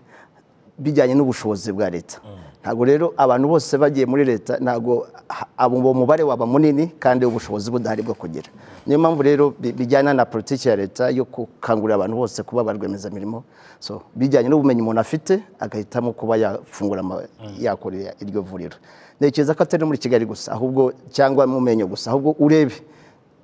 bijyanye n'ubushobozi bwa leta ntabwo rero abantu bose bagiye muri leta ntabwo ha- abo uwo mubare waba munini kandi ubushobozi budahari bwo kugira niyo mpamvu rero bi- bijyana na politiki ya leta yo gukangurira abantu bose kuba ba rwiyemezamirimo so bijyanye n'ubumenyi umuntu afite agahitamo kuba yafungura ama- yakorera iryo vuriro ntekereza ko atari no muri kigali gusa ahubwo cyangwa mu menyo gusa ahubwo urebe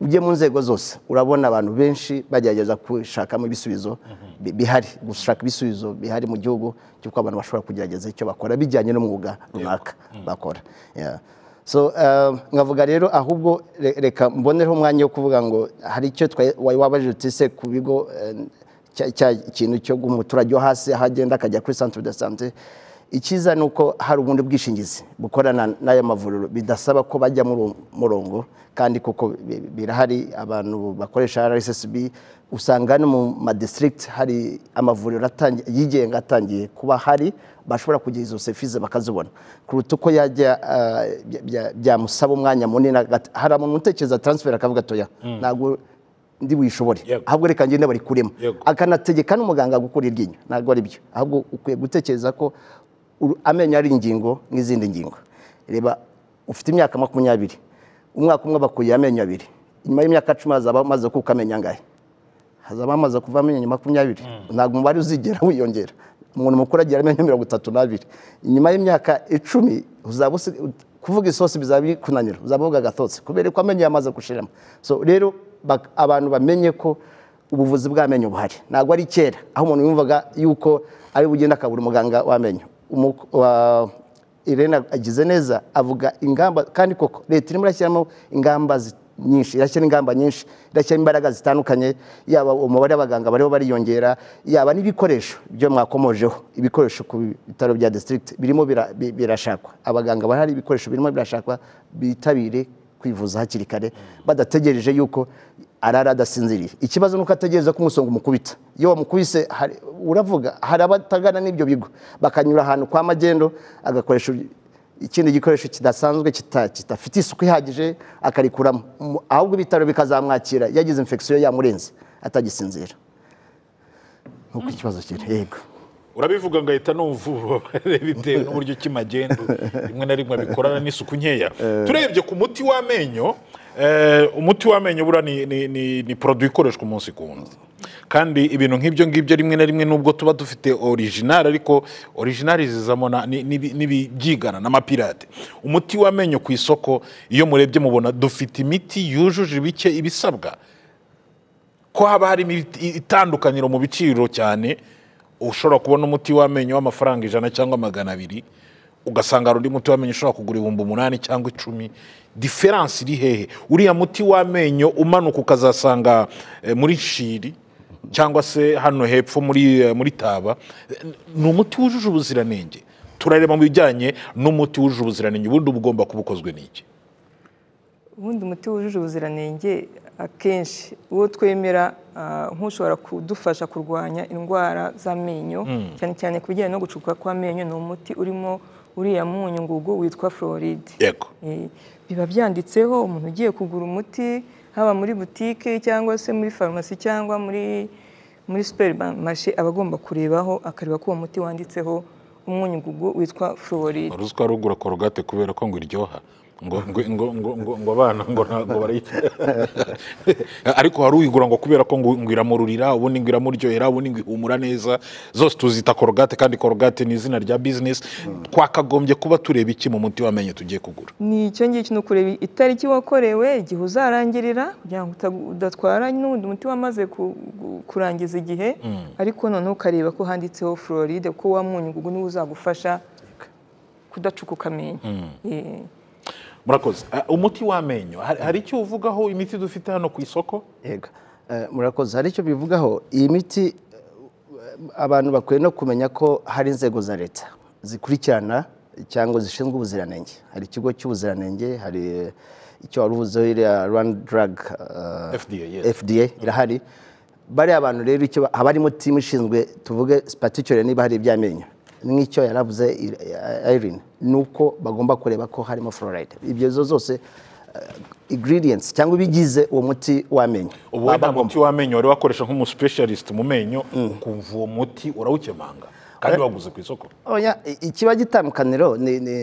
ujye mu nzego zose urabona abantu benshi bagerageza gushakamo ibisubizo bi- bihari gushaka ibisubizo bihari mu gihugu cy'uko abantu bashobora kugerageza icyo bakora bijyanye n'umwuga runaka bakora Yeah. so um, nkavuga rero ahubwo re- reka mboneho umwanya wo kuvuga ngo hari icyo twa- wa- wabajije uti se ku bigo eh, cya- cya ikintu cyo guha umuturage wo hasi aho agenda akajya kuri centre de sante icyiza ni uko hari ubundi bwishingizi bukorana n'aya mavuriro bidasaba ko bajya muri uwo murongo kandi kuko bi- birahari abantu bakoresha rssb usanga no mu madistrict hari amavuriro atangi- yigenga atangiye kuba hari bashobora kugira izo service bakazibona kuruta uko yajya ah, bya- bya- byamusaba umwanya munini agat- hari umuntu utekereza transfer akavuga atoya ntabwo ndi buyishobore Yego. ahubwo reka ngende barikuremo Yego. akanategeka n'umuganga gukura iryinyo ntabwo ari byo ahubwo ukwiye gutekereza ko uru- amenyo ari ingingo nk'izindi ngingo reba ufite imyaka makumyabiri umwaka umwe bakuye amenyo abiri nyuma y'imyaka cumi hazaba hamaze kuka amenyo angahe hazaba hamaze kuva amenyo makumyabiri ntabwo umubare uzigera wiyongera umuntu mukuru agira amenyo mirongo itatu n'abiri nyuma y'imyaka icumi uzaba usi- kuvuga isosi bizaba bikunanira uzaba uvuga agatotsi kubera ko amenyo yamaze gushiramo so rero bak- abantu bamenye ko ubuvuzi bw'amenyo buhari ntabwo ari kera aho umuntu yumvaga yuko ari bugenda akabura umuganga w'amenyo Umu- wa- Irene agize neza avuga ingamba kandi koko leta irimo irashyiramo ingamba zi- nyinshi irashyira ingamba nyinshi irashyiramo imbaraga zitandukanye yaba umubare w'abaganga bariho bariyongera yaba n'ibikoresho byo mwakomojeho ibikoresho ku bitaro bya district birimo bira- bi- birashakwa abaganga barahari ibikoresho birimo birashakwa bitabire kwivuza hakiri kare badategereje yuko arara adasinziriye ikibazo ni uko ategereza ko umusonga umukubita iyo wamukubise hari- uravuga hari abatagana n'ibyo bigo bakanyura ahantu kwa magendo agakoresha ikindi gikoresho kidasanzwe kita- kidafite isuku ihagije akarikuramo Mu- ahubwo ibitaro bikazamwakira yagize infection yamurenze atagisinzira nk'uko ikibazo kiri yego urabivuga ngahita n'uvuba bitewe n'uburyo ki magendu rimwe na rimwe bikorana n'isuku nkeya turebye ku muti w'amenyo eh, umuti w'amenyo buriya ni, ni, ni, ni produit ikoreshwa umunsi ku wundi kandi ibintu nk'ibyo ngibyo rimwe na rimwe nubwo tuba dufite original ariko original zizamo na- ni- n'ibi- n'ibibyigana n'amapirate umuti w'amenyo ku isoko iyo murebye mubona dufite imiti yujuje ibike ibisabwa ko haba harimo ibiti- itandukaniro mu biciro cyane ushobora kubona umuti w'amenyo w'amafaranga ijana cyangwa magana abiri ugasanga hari undi muti w'amenyo ushobora kugura ibihumbi umunani cyangwa icumi diferanse iri hehe uriya muti w'amenyo umanuka ukazasanga eh, muri shiri cyangwa se hano hepfo muri eh, muri taba eh, ni umuti wujuje ubuziranenge turareba mu bijyanye n'umuti wujuje ubuziranenge ubundi uba ugomba kuba ukozwe n'iki ubundi umuti wujuje ubuziranenge akenshi uwo twemera ah, nk'ushobora kudufasha kurwanya indwara z'amenyo cyane cyane ku bijyanye no gucukuka kw'amenyo ni umuti urimo uriya munyu ngugu witwa floride yego Eh, biba byanditseho umuntu ugiye kugura umuti haba muri butike cyangwa se muri farumasi cyangwa muri muri superimarishe aba agomba kurebaho akareba ko uwo muti wanditseho umunyugugu witwa floride uruzi ko warugura korogate kubera ko ngo iryoha ngo ngo ngo ngo ngo ngo abana ngo ntabwo barayikira ariko wari uyigura ngo kubera ko ngo ngo iramururira ubundi ngo iramuryohera ubundi ngo ihumura neza zose tuzita korogate kandi korogate ni izina rya bizinesi twakagombye kuba tureba iki mu muti w'amenyo tugiye kugura ni icyo ngicyo ni ukureba itariki wakorewe igihe uzarangirira kugira ngo uta- udatwara n'undi muti wamaze ku- gu- kurangiza igihe ariko noneho ukareba ko handitseho floride kuko wa munyugugu niwe uzagufasha kudacukuka amenyo Eh. murakoze Ah, umuti w'amenyo hari hari icyo uvugaho imiti dufite hano ku isoko yego Eh, murakoze hari icyo bivugaho iyi miti eh, abantu bakwiye no kumenya ko hari inzego za leta zikurikirana cyangwa zishinzwe ubuziranenge hari ikigo cy'ubuziranenge hari eh, icyo wari uvuzeho iriya rwanda drug eh, FDA, yes. FDA irahari bariya bantu rero icyo ba- haba harimo timu ishinzwe tuvuge particular niba hari iby'amenyo nk'icyo yaravuze Irene ni uko bagomba kureba ko harimo fluoride ibyo zo zose eh, ingredients cyangwa ibigize uwo muti w'amenyo ubu wenda umuti w'amenyo wari wakoresha nk'umusipesiyalisite mu menyo ukumva uwo muti urawukemanga kandi waguze ku isoko Oya, i- ikiba gitandukaniro ni ni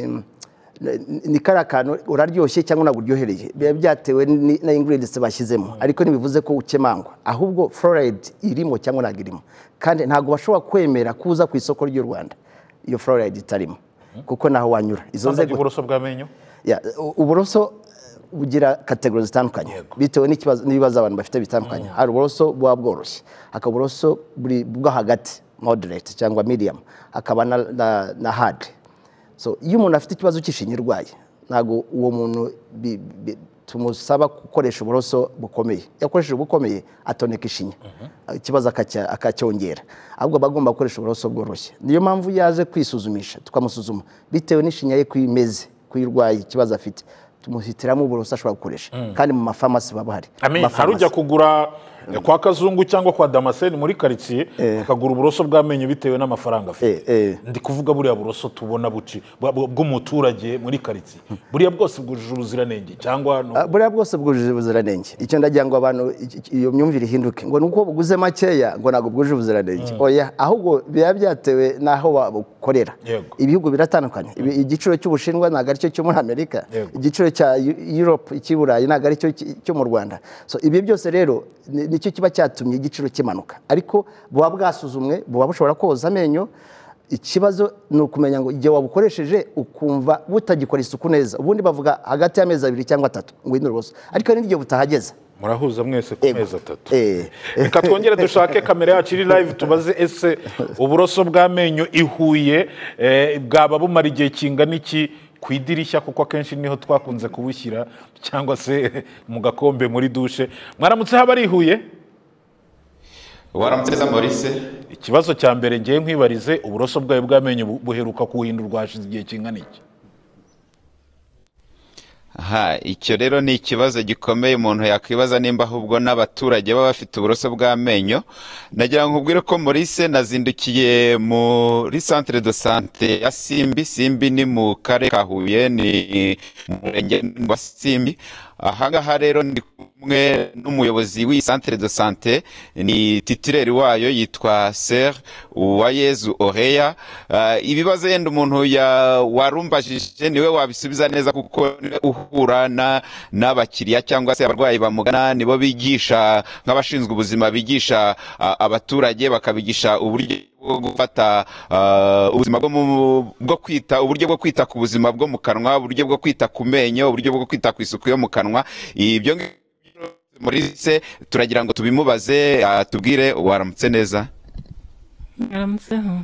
ni- ni kariya kantu uraryoshye cyangwa ntabwo uryohereye biba byatewe ni- na ingredients bashyizemo ariko ntibivuze ko ukemangwa ahubwo fluoride irimo cyangwa ntabwo irimo kandi ntabwo bashobora kwemera kuza ku isoko ry'u rwanda iyo fluoride itarimo kuko naho wanyura izo Sandage nzego uburoso bw'amenyo Ya, u- uburoso eh, bugira kategori zitandukanye bitewe n'ikibazo- n'ibibazo abantu bafite bitandukanye hari uburoso buba bworoshye hakaba uburoso buri bwo hagati moderate cyangwa medium hakaba na, na, na hard so iyo umuntu afite ikibazo cy'ishinya irwaye ntabwo uwo muntu bi- bi- tumusaba gukoresha uburoso bukomeye iyo akoresheje ubukomeye atoneka ishinya ikibazo akacya- akacyongera ahubwo aba agomba gukoresha uburoso bworoshye niyo mpamvu yaje kwisuzumisha tukamusuzuma bitewe n'ishinya ye ko imeze kuyirwaye ikibazo afite tumuhitiramo uburoso ashobora gukoresha kandi mu mafarumasi baba bahari I mean, hari Amafarumasi. ujya kugura kwa kazungu cyangwa kwa damascene muri karitsiye akagura uburoso bw'amenyo bitewe n'amafaranga afite Eh, eh. ndi kuvuga buriya buroso tubona buci bwa- bwa- bw'umuturage muri karitsiye buriya bwose bwujuje ubuziranenge cyangwa ni- Ah, buriya bwose bwujuje ubuziranenge icyo ndagira ngo abantu iki- iki- iyo myumvire ihinduke ngo ni uko buguze makeya ngo ntabwo bwuje ubuziranenge oya ahubwo biba byatewe n'aho babukorera Yego. ibihugu biratandukanye Ibi- igiciro cy'ubushinwa ntabwo ari cyo cyo muri amerika Yego. igiciro cya Eu- europe cy'i burayi ntabwo ari cyo cy- cyo mu rwanda so ibi byose rero ni- nicyo kiba cyatumye igiciro kimanuka ariko buba bwasuzumwe buba bushobora koza amenyo ikibazo ni ukumenya ngo igihe wabukoresheje ukumva butagikora isuku neza ubundi bavuga hagati y'amezi abiri cyangwa atatu ngo wihindure uburoso ariko hari n'igihe butahageze murahuza mwese ku Ego. mezi atatu Eh. reka twongere dushake kamera yacu iri live tubaze ese uburoso bw'amenyo i Huye eh, bwaba bumara igihe kingana iki ku idirishya kuko akenshi niho twakunze kubushyira cyangwa se mu gakombe muri dushe mwaramutse haba ari i Huye waramutse neza maurice ikibazo cya mbere ngiye nkwibarize uburoso bwawe bw'amenyo bu- buheruka kuhindurwa hashize igihe kingana iki aha icyo rero ni ikibazo gikomeye umuntu yakwibaza nimba ahubwo n'abaturage baba bafite uburoso bw'amenyo nagira ngo nkubwire ko maurice nazindukiye muri centre de sante ya simbi simbi ni mu karere ka huye ni mu murenge wa simbi ahangaha rero ndi kumwe n'umuyobozi w'iyi centre de sante ni titireri wayo yitwa ser uwayezu oreya Ah, ibibazo yenda umuntu ya- warumbajije niwe wabisubiza neza kuko niwe uhura na- n'abakiriya cyangwa se abarwayi bamugana nibo bigisha nk'abashinzwe ubuzima bigisha ah, abaturage bakabigisha uburyo bwo gufata ah, ubuzima bwo mu- bwo kwita uburyo bwo kwita ku buzima bwo mu kanwa uburyo bwo kwita ku menyo uburyo bwo kwita ku isuku yo mu kanwa ibyo ngibyo Maurice turagira ngo tubimubaze atubwire waramutse neza aramutseho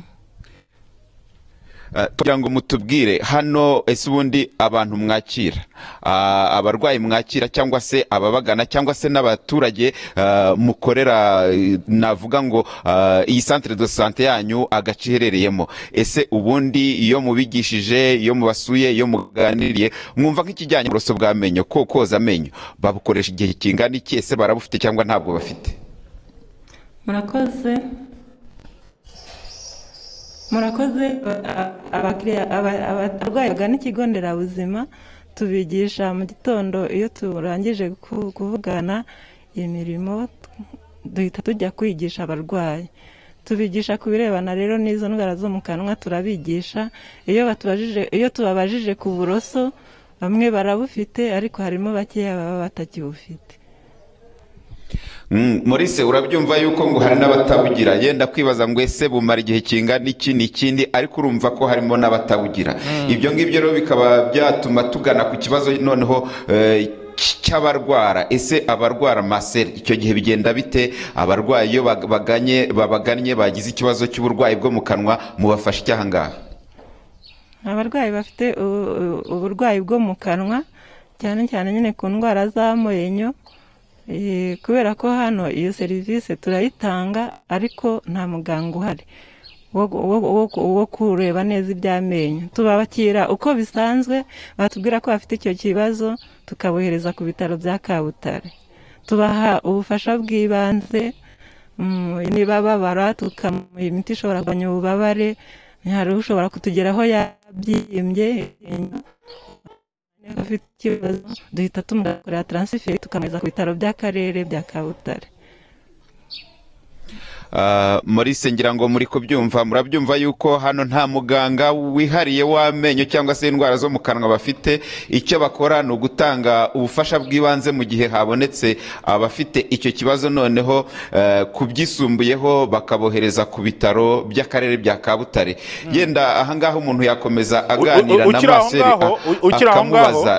Ah, kugira ngo mutubwire hano ese ubundi abantu mwakira ah, abarwayi mwakira cyangwa se ababagana cyangwa se n'abaturage ah, mukorera eh, navuga ngo ah, iyi centre de sante yanyu agace iherereyemo ese ubundi iyo mubigishije iyo mubasuye iyo muganiriye mwumva nk'ikijyanye n'uburoso bw'amenyo ko koza amenyo babukoresha igihe kingana iki ese barabufite cyangwa ntabwo bafite murakoze murakoze a- abakiriya- aba- aba- abarwayi bagana ikigo nderabuzima tubigisha mu gitondo iyo turangije ku- kuvugana imirimo duhita tujya kwigisha abarwayi tubigisha ku birebana rero n'izo ndwara zo mu kanwa turabigisha iyo batubajije iyo tubabajije ku buroso bamwe barabufite ariko harimo bakeya baba batakibufite Mm, Maurice urabyumva yuko ngo hari n'abatabugira yenda kwibaza ngo ese bumara igihe kingana iki n'ikindi ariko urumva ko harimo n'abatabugira ibyo ngibyo rero bikaba byatuma tugana ku kibazo noneho eh, cy- cy'abarwara ese abarwara maseri icyo gihe bigenda bite abarwayi iyo bag- baganye babagannye bagize ikibazo cy'uburwayi bwo mu kanwa mubafasha icyaha ngaha abarwayi bafite u- u- uburwayi bwo mu kanwa cyane cyane nyine ku ndwara z'amenyo eh, kubera ko hano iyo serivisi turayitanga ariko nta muganga uhari wo- wo- wo- wo kureba neza iby'amenyo tubabakira uko bisanzwe batubwira ko bafite icyo kibazo tukabohereza ku bitaro bya kabutare tubaha ubufasha bw'ibanze Mm, niba babara tukamuha imiti ishobora kugabanya ububabare hari ushobora kutugeraho yabyimbye niba afite ikibazo duhita tumukorera taransiferi tukamugeza ku bitaro by'akarere bya kabutare Ah, Maurice ngira ngo muri kubyumva murabyumva yuko hano nta muganga wihariye w'amenyo cyangwa se indwara zo mu kanwa bafite icyo bakora ni ugutanga ubufasha bw'ibanze mu gihe habonetse abafite icyo kibazo noneho eh, kubyisumbuyeho bakabohereza ku bitaro by'akarere bya Kabutare yenda ahangaha umuntu yakomeza aganira u- na ukiri aho Marcel ngaho, a- u- ukiri aho ngaho, akamubaza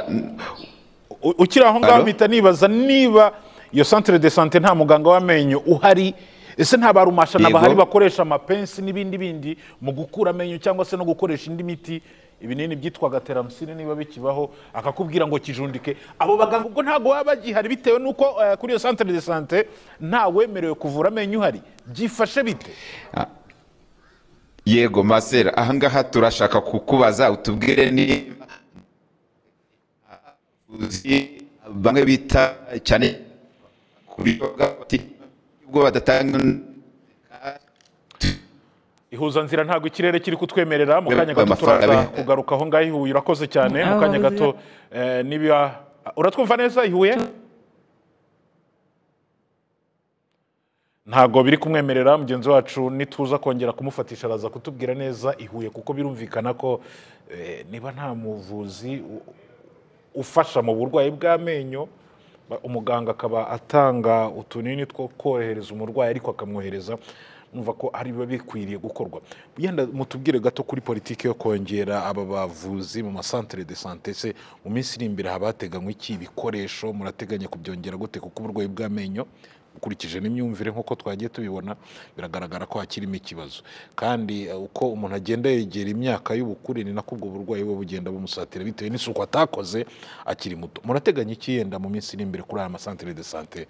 U- ukiri aho ngaho Alo? mpita nibaza niba iyo centre de sante nta muganga w'amenyo uhari ese nta barumashana Yego. bahari bakoresha amapensi n'ibindi bindi mu gukura amenyo cyangwa se no gukoresha indi miti ibinini byitwaga teramusine niba bikibaho akakubwira ngo kijundike abo baganga ubwo ntabwo baba bagihari bitewe n'uko eh, kuri iyo centre de sante nta wemerewe kuvura amenyo uhari byifashe bite Yego Masera ahangaha turashaka kukubaza utubwire niba uzi bamwe bita cyane ku buryo bw'abati ubwo badatanga ihuzanzira ntabwo ikirere kiri kutwemerera mu kanya gato Amafaranga turaza bi- kugaruka aho ngaho ihuye urakoze cyane mu Aba kanya bavuzi gato eh, niba uratwumva neza ihuye ntabwo biri kumwemerera mugenzi wacu nituza kongera kumufatisha araza kutubwira neza ihuye kuko birumvikana ko eh, niba nta muvuzi u- ufasha mu burwayi bw'amenyo ba- umuganga akaba atanga utunini two korohereza umurwayi ariko akamwohereza numva ko ari biba bikwiriye gukorwa yenda mutubwire gato kuri politiki yo kongera aba bavuzi mu masantere de sante se mu minsi iri imbere haba hateganywa iki ibikoresho murateganya kubyongera gute kuko uburwayi bw'amenyo ukurikije n'imyumvire nk'uko twagiye tubibona biragaragara ko hakirimo ikibazo kandi eh, uko umuntu agenda yegera imyaka y'ubukure ni nako ubwo burwayi buba bugenda bumusatira bitewe n'isuku atakoze akiri muto murateganya iki yenda mu minsi iri imbere kuri aya masantere de sante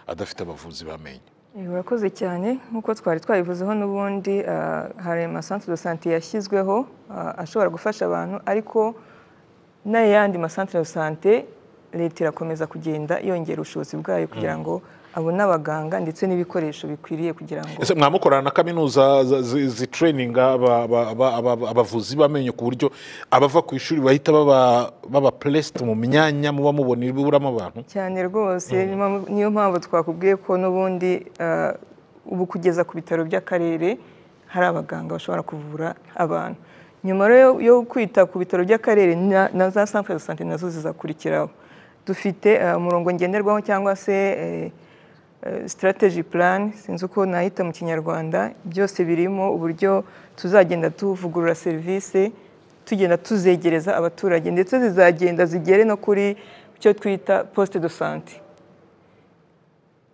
adafite abavuzi b'amenyo Eh, Urakoze cyane nk'uko twari twabivuzeho n'ubundi ah, hari amasantere de sante yashyizweho ah, ashobora gufasha abantu ariko n'ayandi masantere de sante leta irakomeza kugenda yongera ubushobozi bwayo kugira ngo abone abaganga ndetse n'ibikoresho bikwiriye kugira ngo ese mwamukorana na kaminuza za- zi- zitreyininga aba- aba- aba- aba- abavuzi b'amenyo ku buryo abava ku ishuri bahita baba baba puresite mu myanya muba mubona ibiburamo abantu cyane rwose niyo mpamvu- niyo mpamvu twakubwiye ko n'ubundi ah, ubu kugeza ku bitaro by'akarere hari abaganga bashobora kuvura abantu nyuma rero yo- yo kwita ku bitaro by'akarere na- na za santere de sante nazo zizakurikiraho dufite ah, umurongo ngenderwaho cyangwa se eh, sitarateji purani sinzi uko nahita mu kinyarwanda byose birimo uburyo tuzagenda tuvugurura serivisi tugenda tuzegereza abaturage ndetse zizagenda zigere no kuri icyo twita posite do sante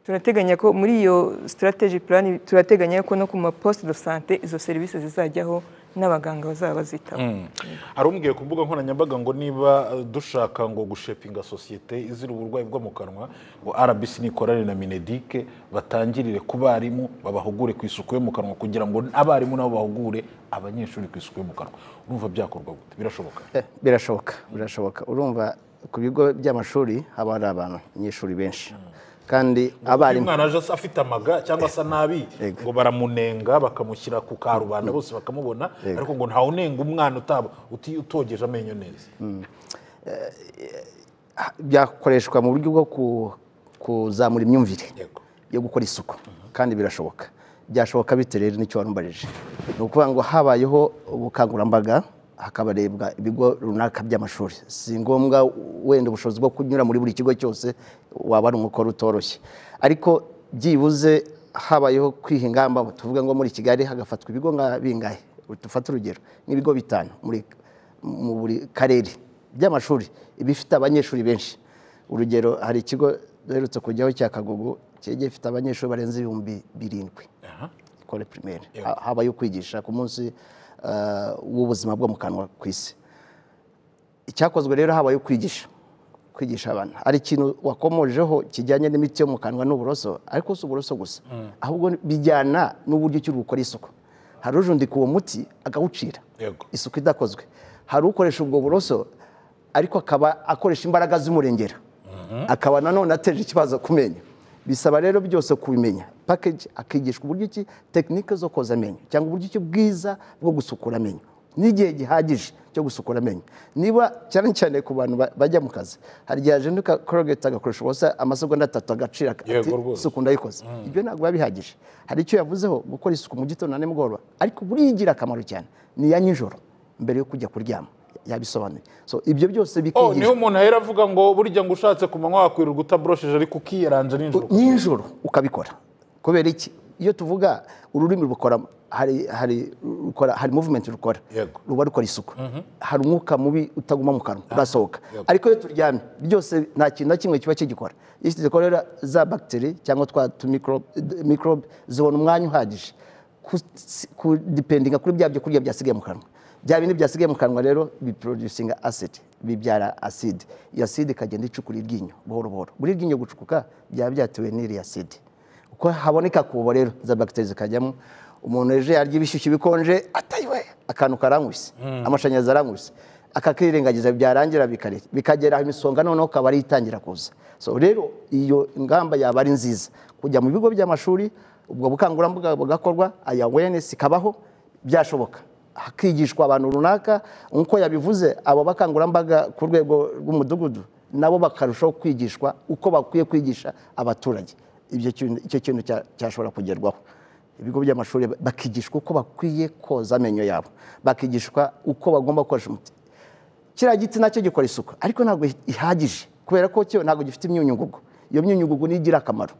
turateganya ko muri iyo sitarateji purani turateganya ko no ku maposite do sante izo serivisi zizajyaho n'abaganga bazaba bazitaho hari umbwiye ku mbuga nkoranyambaga ngo niba eh, dushaka ngo gushepinga sosiyete izira uburwayi bwo mu kanwa ngo rbc nikorane na minedike batangirire ku barimu babahugure ku isuku yo mu kanwa kugira ngo abarimu nabo bahugure abanyeshuri ku isuku yo mu kanwa urumva byakorwa gute birashoboka Eh, birashoboka birashoboka urumva ku bigo by'amashuri haba hari abantu abanyeshuri benshi kandi Iyo abarimu umwana aje asa- afite amaga cyangwa asa nabi Yego. ngo baramunenga bakamushyira ku karubanda bose bakamubona ariko ngo ntawunenga umwana utaba uti- utogeje amenyo neza byakoreshwa mu buryo bwo ku- kuzamura imyumvire Yego. yo gukora isuku kandi birashoboka byashoboka bite rero nicyo warumbarije ni ukuvuga ngo habayeho ubukangurambaga hakabarebwa ibigo runaka by'amashuri si ngombwa wenda ubushobozi bwo kunyura muri buri kigo cyose waba ari umukoro utoroshye ariko byibuze habayeho kwiha ingamba ngo tuvuge ngo muri kigali hagafatwa ibigo nka bingahe dufate urugero n'ibigo bitanu muri mu buri karere by'amashuri ibifite abanyeshuri benshi urugero hari ikigo duherutse kujyaho cya kagugu cyari gifite abanyeshuri barenze ibihumbi birindwi kore pirimeri Ha- habaye ukwigisha ku munsi eh, w'ubuzima bwo mu kanwa ku isi icyakozwe rero habaye kwigisha kwigisha abantu hari ikintu wakomojeho kijyanye n'imiti yo mu kanwa n'uburoso ariko si uburoso gusa ahubwo bijyana n'uburyo ki uri gukora isuku hari ujundika uwo muti akawucira Yego. isuku idakozwe hari ukoresha ubwo buroso ariko akaba akoresha imbaraga z'umurengera akaba nanone ateje ikibazo ku menyo bisaba rero byose kubimenya package akigishwa uburyo ki tekinike zo koza amenyo cyangwa uburyo ki bwiza bwo gusukura amenyo n'igihe gihagije cyo gusukura amenyo niba cyane cyane ku bantu ba- bajya mu kazi hari igihe ajenduka korogeti agakoresha ubusa amasegonda atatu agacira ati, Yego rwose. isuku ndayikoze ibyo ntabwo biba bihagije hari icyo yavuzeho gukora isuku mu gitondo na nimugoroba ariko buriya igira akamaro cyane ni iya nijoro mbere yo kujya kuryama yabisobanuye so ibyo byose Oh, niho bikigishwa umuntu ahera avuga ngo burya ngo ushatse ku manywa wakwirirwa utaborosheje ariko ukiyeranja nijoro nijoro ukabikora kubera iki iyo tuvuga ururimi rukora hari hari rukora hari movement rukora Yego. ruba rukora isuku hari umwuka mubi utaguma mu kanwa urasohoka Yego. ariko iyo turyamye byose nta kintu na kimwe kiba kigikora iyo zikorera za bagiteri cyangwa twa tu microbe microbe zibona umwanya uhagije ku- ku dipendinga kuri bya byo kurya byasigaye mu kanwa bya bindi byasigaye mu kanwa rero biproducinga acid bibyara acide iyo acide ikagenda icukura iryinyo buhoro buhoro buri ryinyo gucukuka byaba byatewe n'iri acide uko haboneka kubo rero za bagiteri zikajyamo umuntu ejo yarya ibishyushyu bikonje atayiwe akantu karankwise amashanyarazi arankwise akakirengagiza byarangira bikare- bikagera aho imisonga noneho akaba ariyo itangira kuza so rero iyo ngamba yaba ari nziza kujya mu bigo by'amashuri ubwo bukangurambaga bugakorwa aya awareness ikabaho byashoboka hakigishwa abantu runaka nk'uko yabivuze abo bakangurambaga ku rwego rw'umudugudu nabo bakarushaho kwigishwa uko bakwiye kwigisha abaturage ibyo kintu- icyo kintu cya- cyashobora kugerwaho ibigo by'amashuri bakigishwa uko bakwiye koza amenyo yabo bakigishwa uko bagomba gukoresha umuti kiriya giti nacyo gikora isuku ariko ntabwo ihagije kubera ko cyo ntabwo gifite imyunyungugu iyo myunyungugu niyo igira akamaro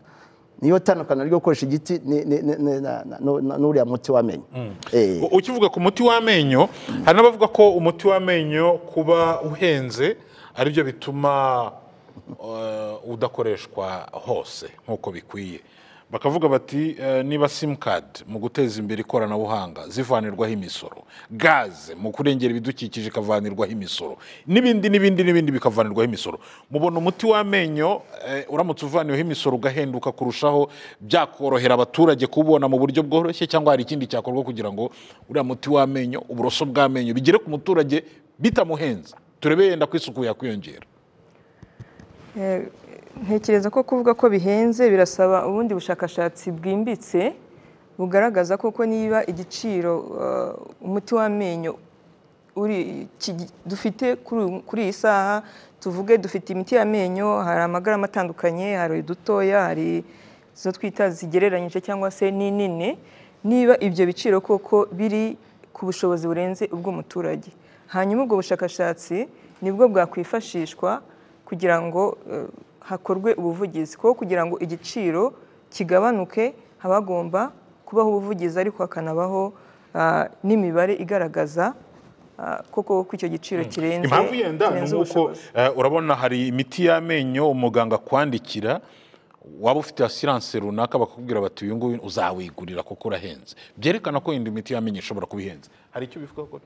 niyo tandukaniro ryo gukoresha igiti ni- ni- ni- ni- na- na- nu- na- n'uriya muti w'amenyo Eh, U- ukivuga ku muti w'amenyo hari n'abavuga ko umuti w'amenyo kuba uhenze aribyo bituma eh, udakoreshwa hose nk'uko bikwiye bakavuga bati eh, niba simukadi mu guteza imbere ikoranabuhanga zivanirwaho imisoro gaze mu kurengera ibidukikije ikavanirwaho imisoro n'ibindi n'ibindi n'ibindi bikavanirwaho imisoro mubona umuti w'amenyo eh, uramutse uvaniweho imisoro ugahenduka kurushaho byakorohera abaturage kubona mu buryo bworoshye cyangwa hari ikindi cyakorwa kugira ngo uriya muti w'amenyo uburoso bw'amenyo bigere ku muturage bitamuhenze turebe yenda ko isuku yakwiyongera Eh, ntekereza ko kuvuga ko bihenze birasaba ubundi bushakashatsi bwimbitse bugaragaza koko niba igiciro eh, umuti w'amenyo uri- iki- dufite kuri uyu- kuri iyi saha tuvuge dufite imiti y'amenyo hari amagarama atandukanye hari udutoya hari izo twita zigereranyije cyangwa se n'inini niba ibyo biciro koko biri ku bushobozi burenze ubw'umuturage hanyuma ubwo bushakashatsi nibwo bwakwifashishwa kugira ngo eh, hakorwe ubuvugizi kuko kugira ngo igiciro kigabanuke haba hagomba kubaho ubuvugizi ariko hakanabaho ah, n'imibare igaragaza ah, koko ko icyo giciro kirenze impamvu yenda ni kirenze uko ubushobozi. eh, urabona hari imiti y'amenyo umuganga akwandikira waba ufite asiranse runaka bakakubwira bati uyu nguyu uzawigurira kuko urahenze byerekana ko yenda imiti y'amenyo ishobora kuba ihenze hari icyo bivuga ko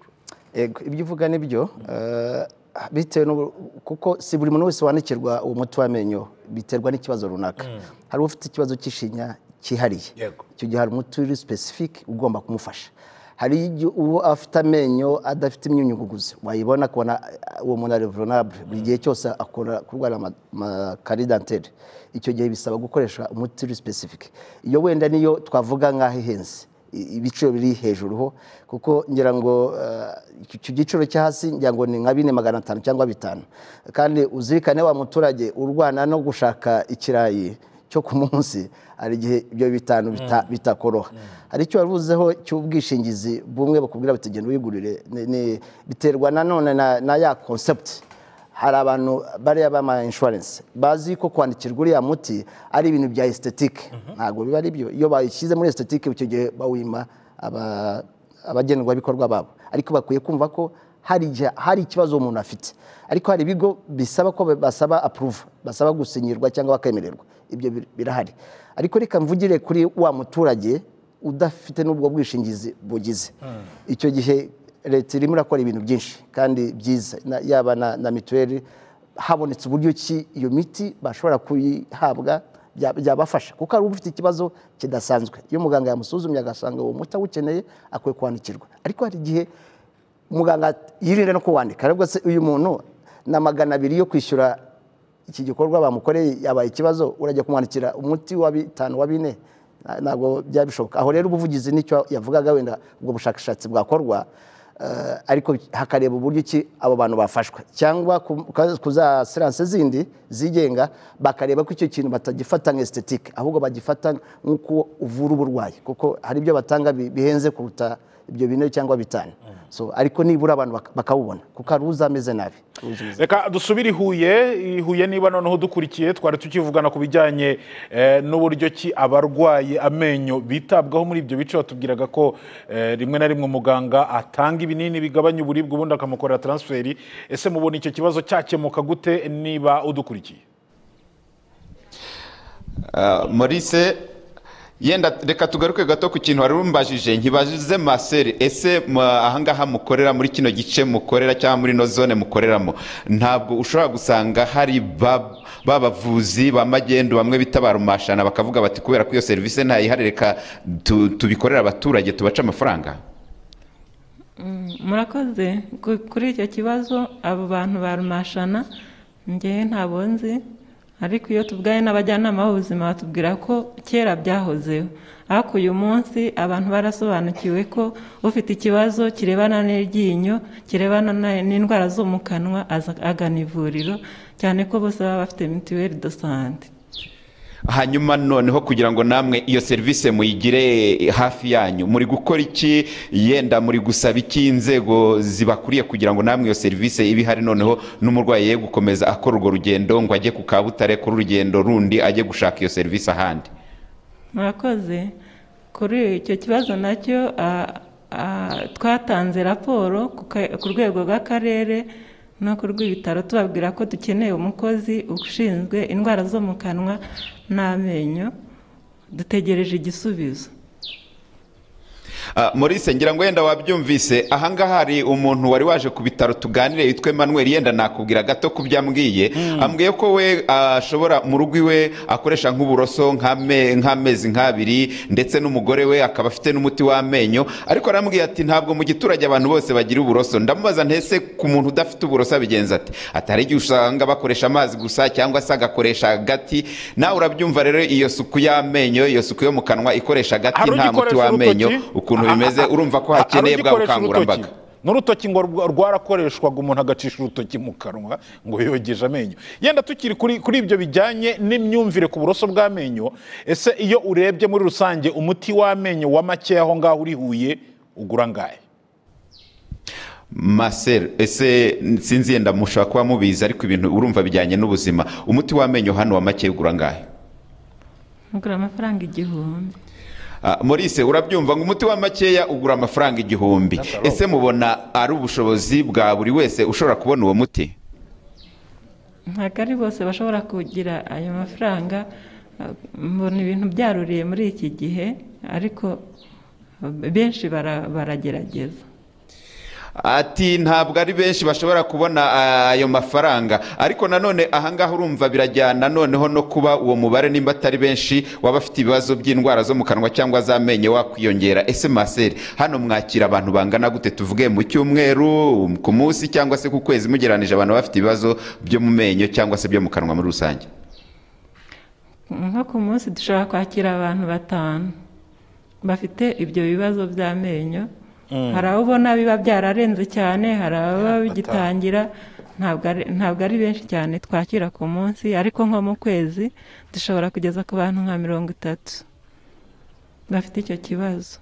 Ego, ibyo uvuga ni byo eh, bitewe n'ubu- kuko si buri muntu wese wandikirwa uwo muti w'amenyo biterwa n'ikibazo runaka hari ufite ikibazo cy'ishinya cyihariye Yego. icyo gihe hari umuti uri specific ugomba kumufasha hari igihe uwo afite amenyo adafite imyunyuguguzi wayibona kubona eh, uwo muntu ari vulnerable buri gihe cyose akora kurwara ama- amakari danteri icyo gihe bisaba gukoresha umuti uri specific iyo wenda niyo twavuga nk'aho ihenze I- ibiciro biri hejuru ho kuko ngira ngo eh, iki- icyo giciro cyo hasi ngira ngo ni nka bine magana atanu cyangwa bitanu kandi uzirikane wa muturage urwana no gushaka ikirayi cyo ku munsi hari igihe ibyo bitanu bita- bitakoroha hari icyo waruzeho cy'ubwishingizi bumwe bakubwira bati genda wigurire ni- ni- biterwa nanone na- na ya concept hari abantu bariya bama insurance bazi ko kwandikirwa uriya muti ari ibintu bya estetike ntabwo biba ari byo iyo bayishyize muri estetike icyo gihe bawima aba- abagenerwabikorwa babo ariko bakwiye kumva ko hari igihe- hari ikibazo umuntu afite ariko hari ibigo bisaba ko basaba approve basaba gusinyirwa cyangwa bakemererwa ibyo bir- birahari ariko reka mvugire kuri wa muturage udafite n'ubwo bwishingizi bugize icyo gihe leta irimo irakora ibintu byinshi kandi byiza na- yaba na, na mituweli habonetse uburyo ki iyo miti bashobora kuyihabwa bya- byabafasha kuko hari ufite ikibazo kidasanzwe iyo muganga yamusuzumye agasanga uwo muti awukeneye akwiye kwandikirwa ariko hari igihe muganga yirinde no kuwandika aravuga se uyu muntu na magana abiri yo kwishyura iki gikorwa bamukoreye yabaye ikibazo urajya kumwandikira umuti wa bitanu wa bine Na- ntabwo byaba bishoboka aho rero ubuvugizi nicyo yavugaga wenda ubwo bushakashatsi bwakorwa eh, ariko hakareba uburyo ki abo bantu bafashwa cyangwa ku- ku- ku za siranse zindi zigenga bakareba ko icyo kintu batagifata nka estetike ahubwo bagifata nk'uko uvura uburwayi kuko hari ibyo batanga bi- bihenze kuruta ibyo bine cyangwa bitanu so ariko nibura abantu bak- bakawubona kuko hari uza ameze nabi uza ameze- reka dusubire i huye i huye niba noneho dukurikiye twari tukivugana ku bijyanye eh, n'uburyo ki abarwaye amenyo bitabwaho muri ibyo bice batubwiraga ko eh, rimwe na rimwe umuganga atanga ibinini bigabanya uburibwe ubundi akamukorera taransiferi ese mubona icyo kibazo cyakemuka gute niba udukurikiye Ah, Maurice yenda reka tugaruke gato ku kintu wari umbajije nkibaze Marcel ese ma- ahangaha mukorera muri kino gice mukorera cyangwa muri ino zone mukoreramo ntabwo ushobora gusanga hari ba ba bavuzi ba magendu bamwe bitabara umashana bakavuga bati kubera ko iyo serivisi ntayihari reka tu- tubikorere abaturage tubace amafaranga murakoze Ku- kuri icyo kibazo abo bantu barumashana njyewe ntabwo nzi ariko iyo tubwaye n'abajyanama b'ubuzima batubwira ko kera byahozeho ariko uyu munsi abantu barasobanukiwe ko ufite ikibazo kirebana n'iryinyo kirebana n'indwara zo mu kanwa aza- agana ivuriro cyane ko bose baba bafite mituweli do sante hanyuma noneho kugira ngo namwe iyo serivisi muyigire hafi yanyu muri gukora iki yenda muri gusaba iki inzego zibakuriye kugira ngo namwe iyo serivisi ibe ihari noneho n'umurwayi ye gukomeza akora urwo rugendo ngo ajye ku kabutare kuri urugendo rundi ajye gushaka iyo serivisi ahandi murakoze kuri icyo kibazo nacyo ah, ah, twatanze raporo ku ka- ku rwego rw'akarere no ku rw'ibitaro tubabwira ko dukeneye umukozi ushinzwe indwara zo mu kanwa n'amenyo dutegereje igisubizo Ah, Maurice ngira ngo yenda wabyumvise ahangaha hari umuntu wari waje ku bitaro tuganire yitwa Emmanuel yenda nakubwira gato ku byo ambwiye ambwiye ko we ah, ashobora mu rugo iwe akoresha nk'uburoso nk'ame- nk'amezi nk'abiri ndetse n'umugore we akaba afite n'umuti w'amenyo ariko arambwiye ati ntabwo mu giturage abantu bose bagira uburoso ndamubaza ntese ku muntu udafite uburoso abigenza ati atari igihe usanga bakoresha amazi gusa cyangwa se agakoresha agati nawe urabyumva rero iyo suku y'amenyo iyo suku yo mu kanwa ikoresha agati Hari nta muti ugikoresha w'amenyo urutoki? ukuntu Ah, ah, bimeze ah, urumva ko ah, hakeneye hari bwa ugikoresha bukangurambaga urutoki? n'urutoki ngo rwa- rwarakoreshwaga umuntu agacisha urutoki mu kanwa ngo yogeje amenyo yenda tukiri kuri kuri ibyo bijyanye n'imyumvire ku buroso bw'amenyo ese iyo urebye muri rusange umuti w'amenyo wa makeya aho ngaho uri huye ugura angahe masel ese sinzi yenda mushobora kuba mubizi ariko ibintu urumva bijyanye n'ubuzima umuti w'amenyo hano wa make ugura angahe ugura amafaranga igihumbi Ah, Maurice urabyumva ngo umuti wa makeya ugura amafaranga igihumbi ese mubona ari ubushobozi bwa buri wese ushobora kubona uwo muti ntabwo ari bose bashobora kugira ayo mafaranga eh, mbona ibintu byaruriye muri iki gihe ariko eh, benshi bara- baragerageza ati ntabwo ari benshi bashobora kubona ah, ayo mafaranga ariko nanone ahangaha urumva birajyana noneho no kuba uwo mubare nimba atari benshi waba afite ibibazo by'indwara zo mu kanwa cyangwa z'amenyo wakwiyongera ese maseri hano mwakira abantu bangana gute tuvuge mu cyumweru ku munsi cyangwa se ku kwezi mugereranije abantu bafite ibibazo byo mu menyo cyangwa se byo mu kanwa muri rusange nko ku munsi dushobora kwakira abantu batanu bafite ibyo bibazo by'amenyo hari abo ubona biba byararenze cyane hari ababa bigitangira ntabwo ari- ntabwo ari benshi cyane twakira ku munsi ariko nko mu kwezi dushobora kugeza ku bantu nka mirongo itatu bafite icyo kibazo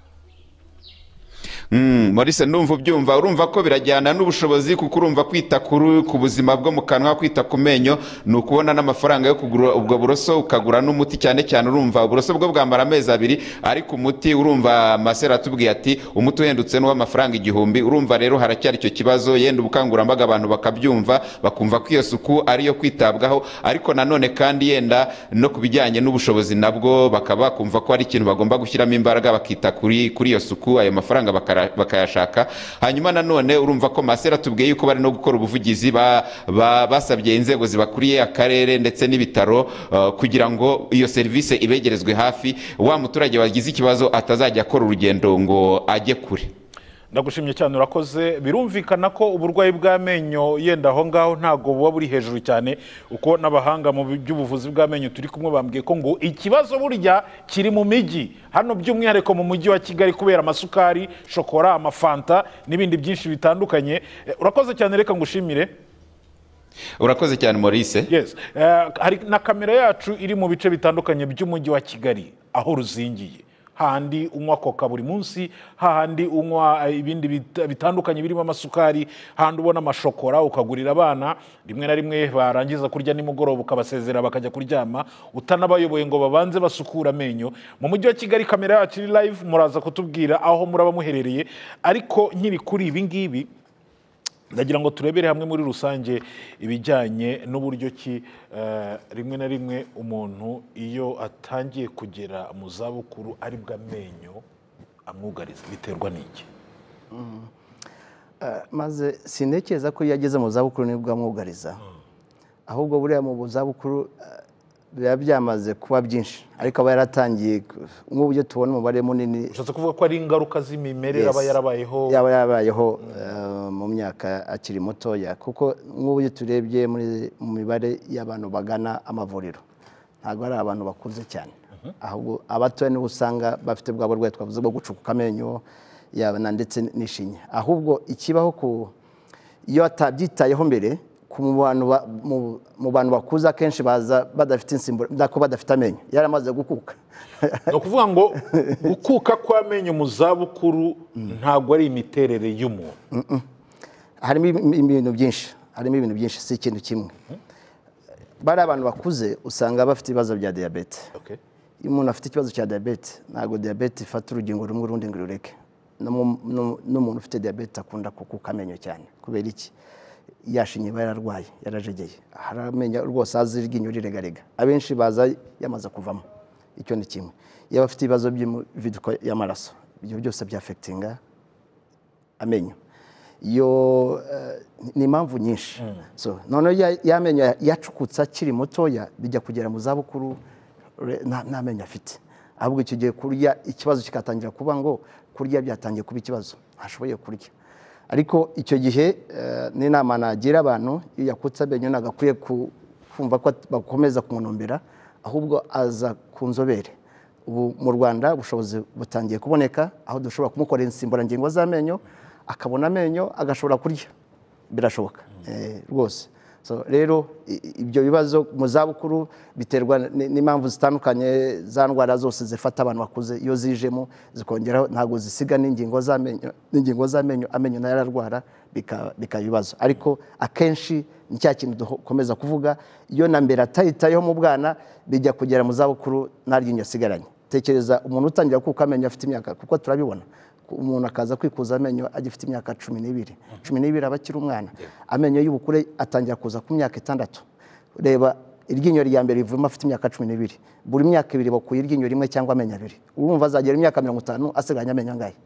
Mm, Maurice ndumva ubyumva urumva ko birajyana n'ubushobozi kuko urumva kwita kuri ku buzima bwo mu kanwa kwita ku menyo ni ukubona n'amafaranga yo kugura ubwo buroso ukagura n'umuti cyane cyane urumva uburoso bwo bwamara amezi abiri ariko umuti urumva masera atubwiye ati umuti uhendutse n'uw'amafaranga igihumbi urumva rero haracyari icyo kibazo yenda ubukangurambaga abantu bakabyumva bakumva ko iyo suku ariyo kwitabwaho ariko nanone kandi yenda no ku bijyanye n'ubushobozi nabwo bakaba bakumva ko ari ikintu bagomba gushyiramo imbaraga bakita kuri kuri iyo suku ayo mafaranga bakara- bakayashaka hanyuma nanone urumva ko masera atubwiye yuko bari no gukora ubuvugizi ba- ba- basabye inzego zibakuriye akarere ndetse n'ibitaro eh, kugira ngo iyo serivisi ibegerezwe hafi wa muturage wagize ikibazo atazajya akora urugendo ngo ajye kure ndagushimye cyane urakoze birumvikana ko uburwayi bw'amenyo yenda aho ngaho ntabwo buba buri hejuru cyane uko n'abahanga mu by'ubuvuzi bw'amenyo turi kumwe bambwiye ko ngo ikibazo burya kiri mu mijyi hano by'umwihariko mu mujyi wa kigali kubera amasukari shokora amafanta n'ibindi byinshi bitandukanye Eh, urakoze cyane reka ngushimire urakoze cyane maurice yes Eh, hari na kamera yacu iri mu bice bitandukanye by'umujyi wa kigali aho ruzingiye hahandi unywa koka buri munsi hahandi unywa eh, ibindi bit- bitandukanye birimo amasukari hahandi ubona amashokora ukagurira abana rimwe na rimwe barangiza kurya nimugoroba ukabasezera bakajya kuryama utanabayoboye ngo babanze basukura amenyo mu mujyi wa kigali kamera yacu iri live muraza kutubwira aho muraba muherereye ariko nkiri kuri ibi ngibi ndagira ngo turebere hamwe muri rusange ibijyanye n'uburyo ki eh, rimwe na rimwe umuntu iyo atangiye kugera mu zabukuru aribwo amenyo amwugariza biterwa n'iki Ah, maze sintekereza ko iyo ageze mu zabukuru nibwo amwugariza ahubwo buriya mu zabukuru ah, biba byamaze kuba byinshi ariko aba yaratangiye nk'ubu iyo tubona umubare munini ushatse kuvuga ko ari ingaruka z'imimerere aba Yes. yarabayeho yaba yarabayeho eh, mu myaka akiri mutoya kuko nk'ubu iyo turebye muri mu mibare y'abantu bagana amavuriro ntabwo ari abantu bakuze cyane ahubwo abatoya nibo usanga bafite bwa burwayi twavuze bwo gucukuka amenyo yaba na- ndetse n'ishinya ahubwo ikibaho ku iyo atabyitayeho mbere ku mu bantu ba- mu- mu bantu bakuze akenshi baza badafite insimbura dako badafite amenyo yaramaze gukuka ni ukuvuga ngo gukuka kw'amenyo mu zabukuru ntabwo ari imiterere y'umuntu harimo ibi- ibintu byinshi harimo ibintu byinshi si ikintu kimwe bari abantu bakuze usanga bafite ibibazo bya diyabete Okay. iyo umuntu afite ikibazo cya diyabete ntabwo diyabete ifata urugingo rumwe urundi ngo rureke No mu- no- n'umuntu ufite diyabete akunda kukuka amenyo cyane kubera iki yashinye iba yararwaye yarajegeye hari amenyo rwose azi iryinyo riregarega abenshi baza yamaze kuvamo icyo ni kimwe iyo bafite ibibazo by'imivuduko y'amaraso ibyo byose byafekitinga amenyo yo eh, ni impamvu nyinshi so noneho ya- ya menyo yacukutse akiri mutoya bijya kugera mu zabukuru re- nta nta menyo afite ahubwo icyo gihe kurya ikibazo kikatangira kuba ngo kurya byatangiye kuba ikibazo ntashoboye kurya ariko icyo gihe eh, n'inama nagira abantu iyo yakutse amenyo ntabwo akwiye ku- kumva ko at- bakomeza kumunumbira ahubwo aza ku nzobere ubu mu rwanda ubushobozi butangiye kuboneka aho dushobora kumukorera insimburangingo z'amenyo akabona amenyo agashobora kurya birashoboka eh, rwose So, rero i- i- ibyo bibazo mu zabukuru biterwa n- n'impamvu zitandukanye za ndwara zose zifata abantu bakuze iyo zijemo zikongeraho ntabwo zisiga n'ingingo z'amenyo n'ingingo z'amenyo amenyo nayo ararwara bika- bikaba ibibazo ariko akenshi ni cya kintu dukomeza kuvuga iyo na mbere atayitayeho mu bwana bijya kugera mu zabukuru nta ryinyo asigaranye tekereza umuntu utangira kuko amenyo afite imyaka kuko turabibona ku- umuntu akaza kwikuza amenyo agifite imyaka cumi n'ibiri cumi n'ibiri aba akiri umwana amenyo y'ubukure atangira kuza ku myaka itandatu reba iryinyo rya mbere rivuyemo afite imyaka cumi n'ibiri buri myaka ibiri bakuye iryinyo rimwe cyangwa amenyo abiri urumva azagera imyaka mirongo itanu asigaranye amenyo angahe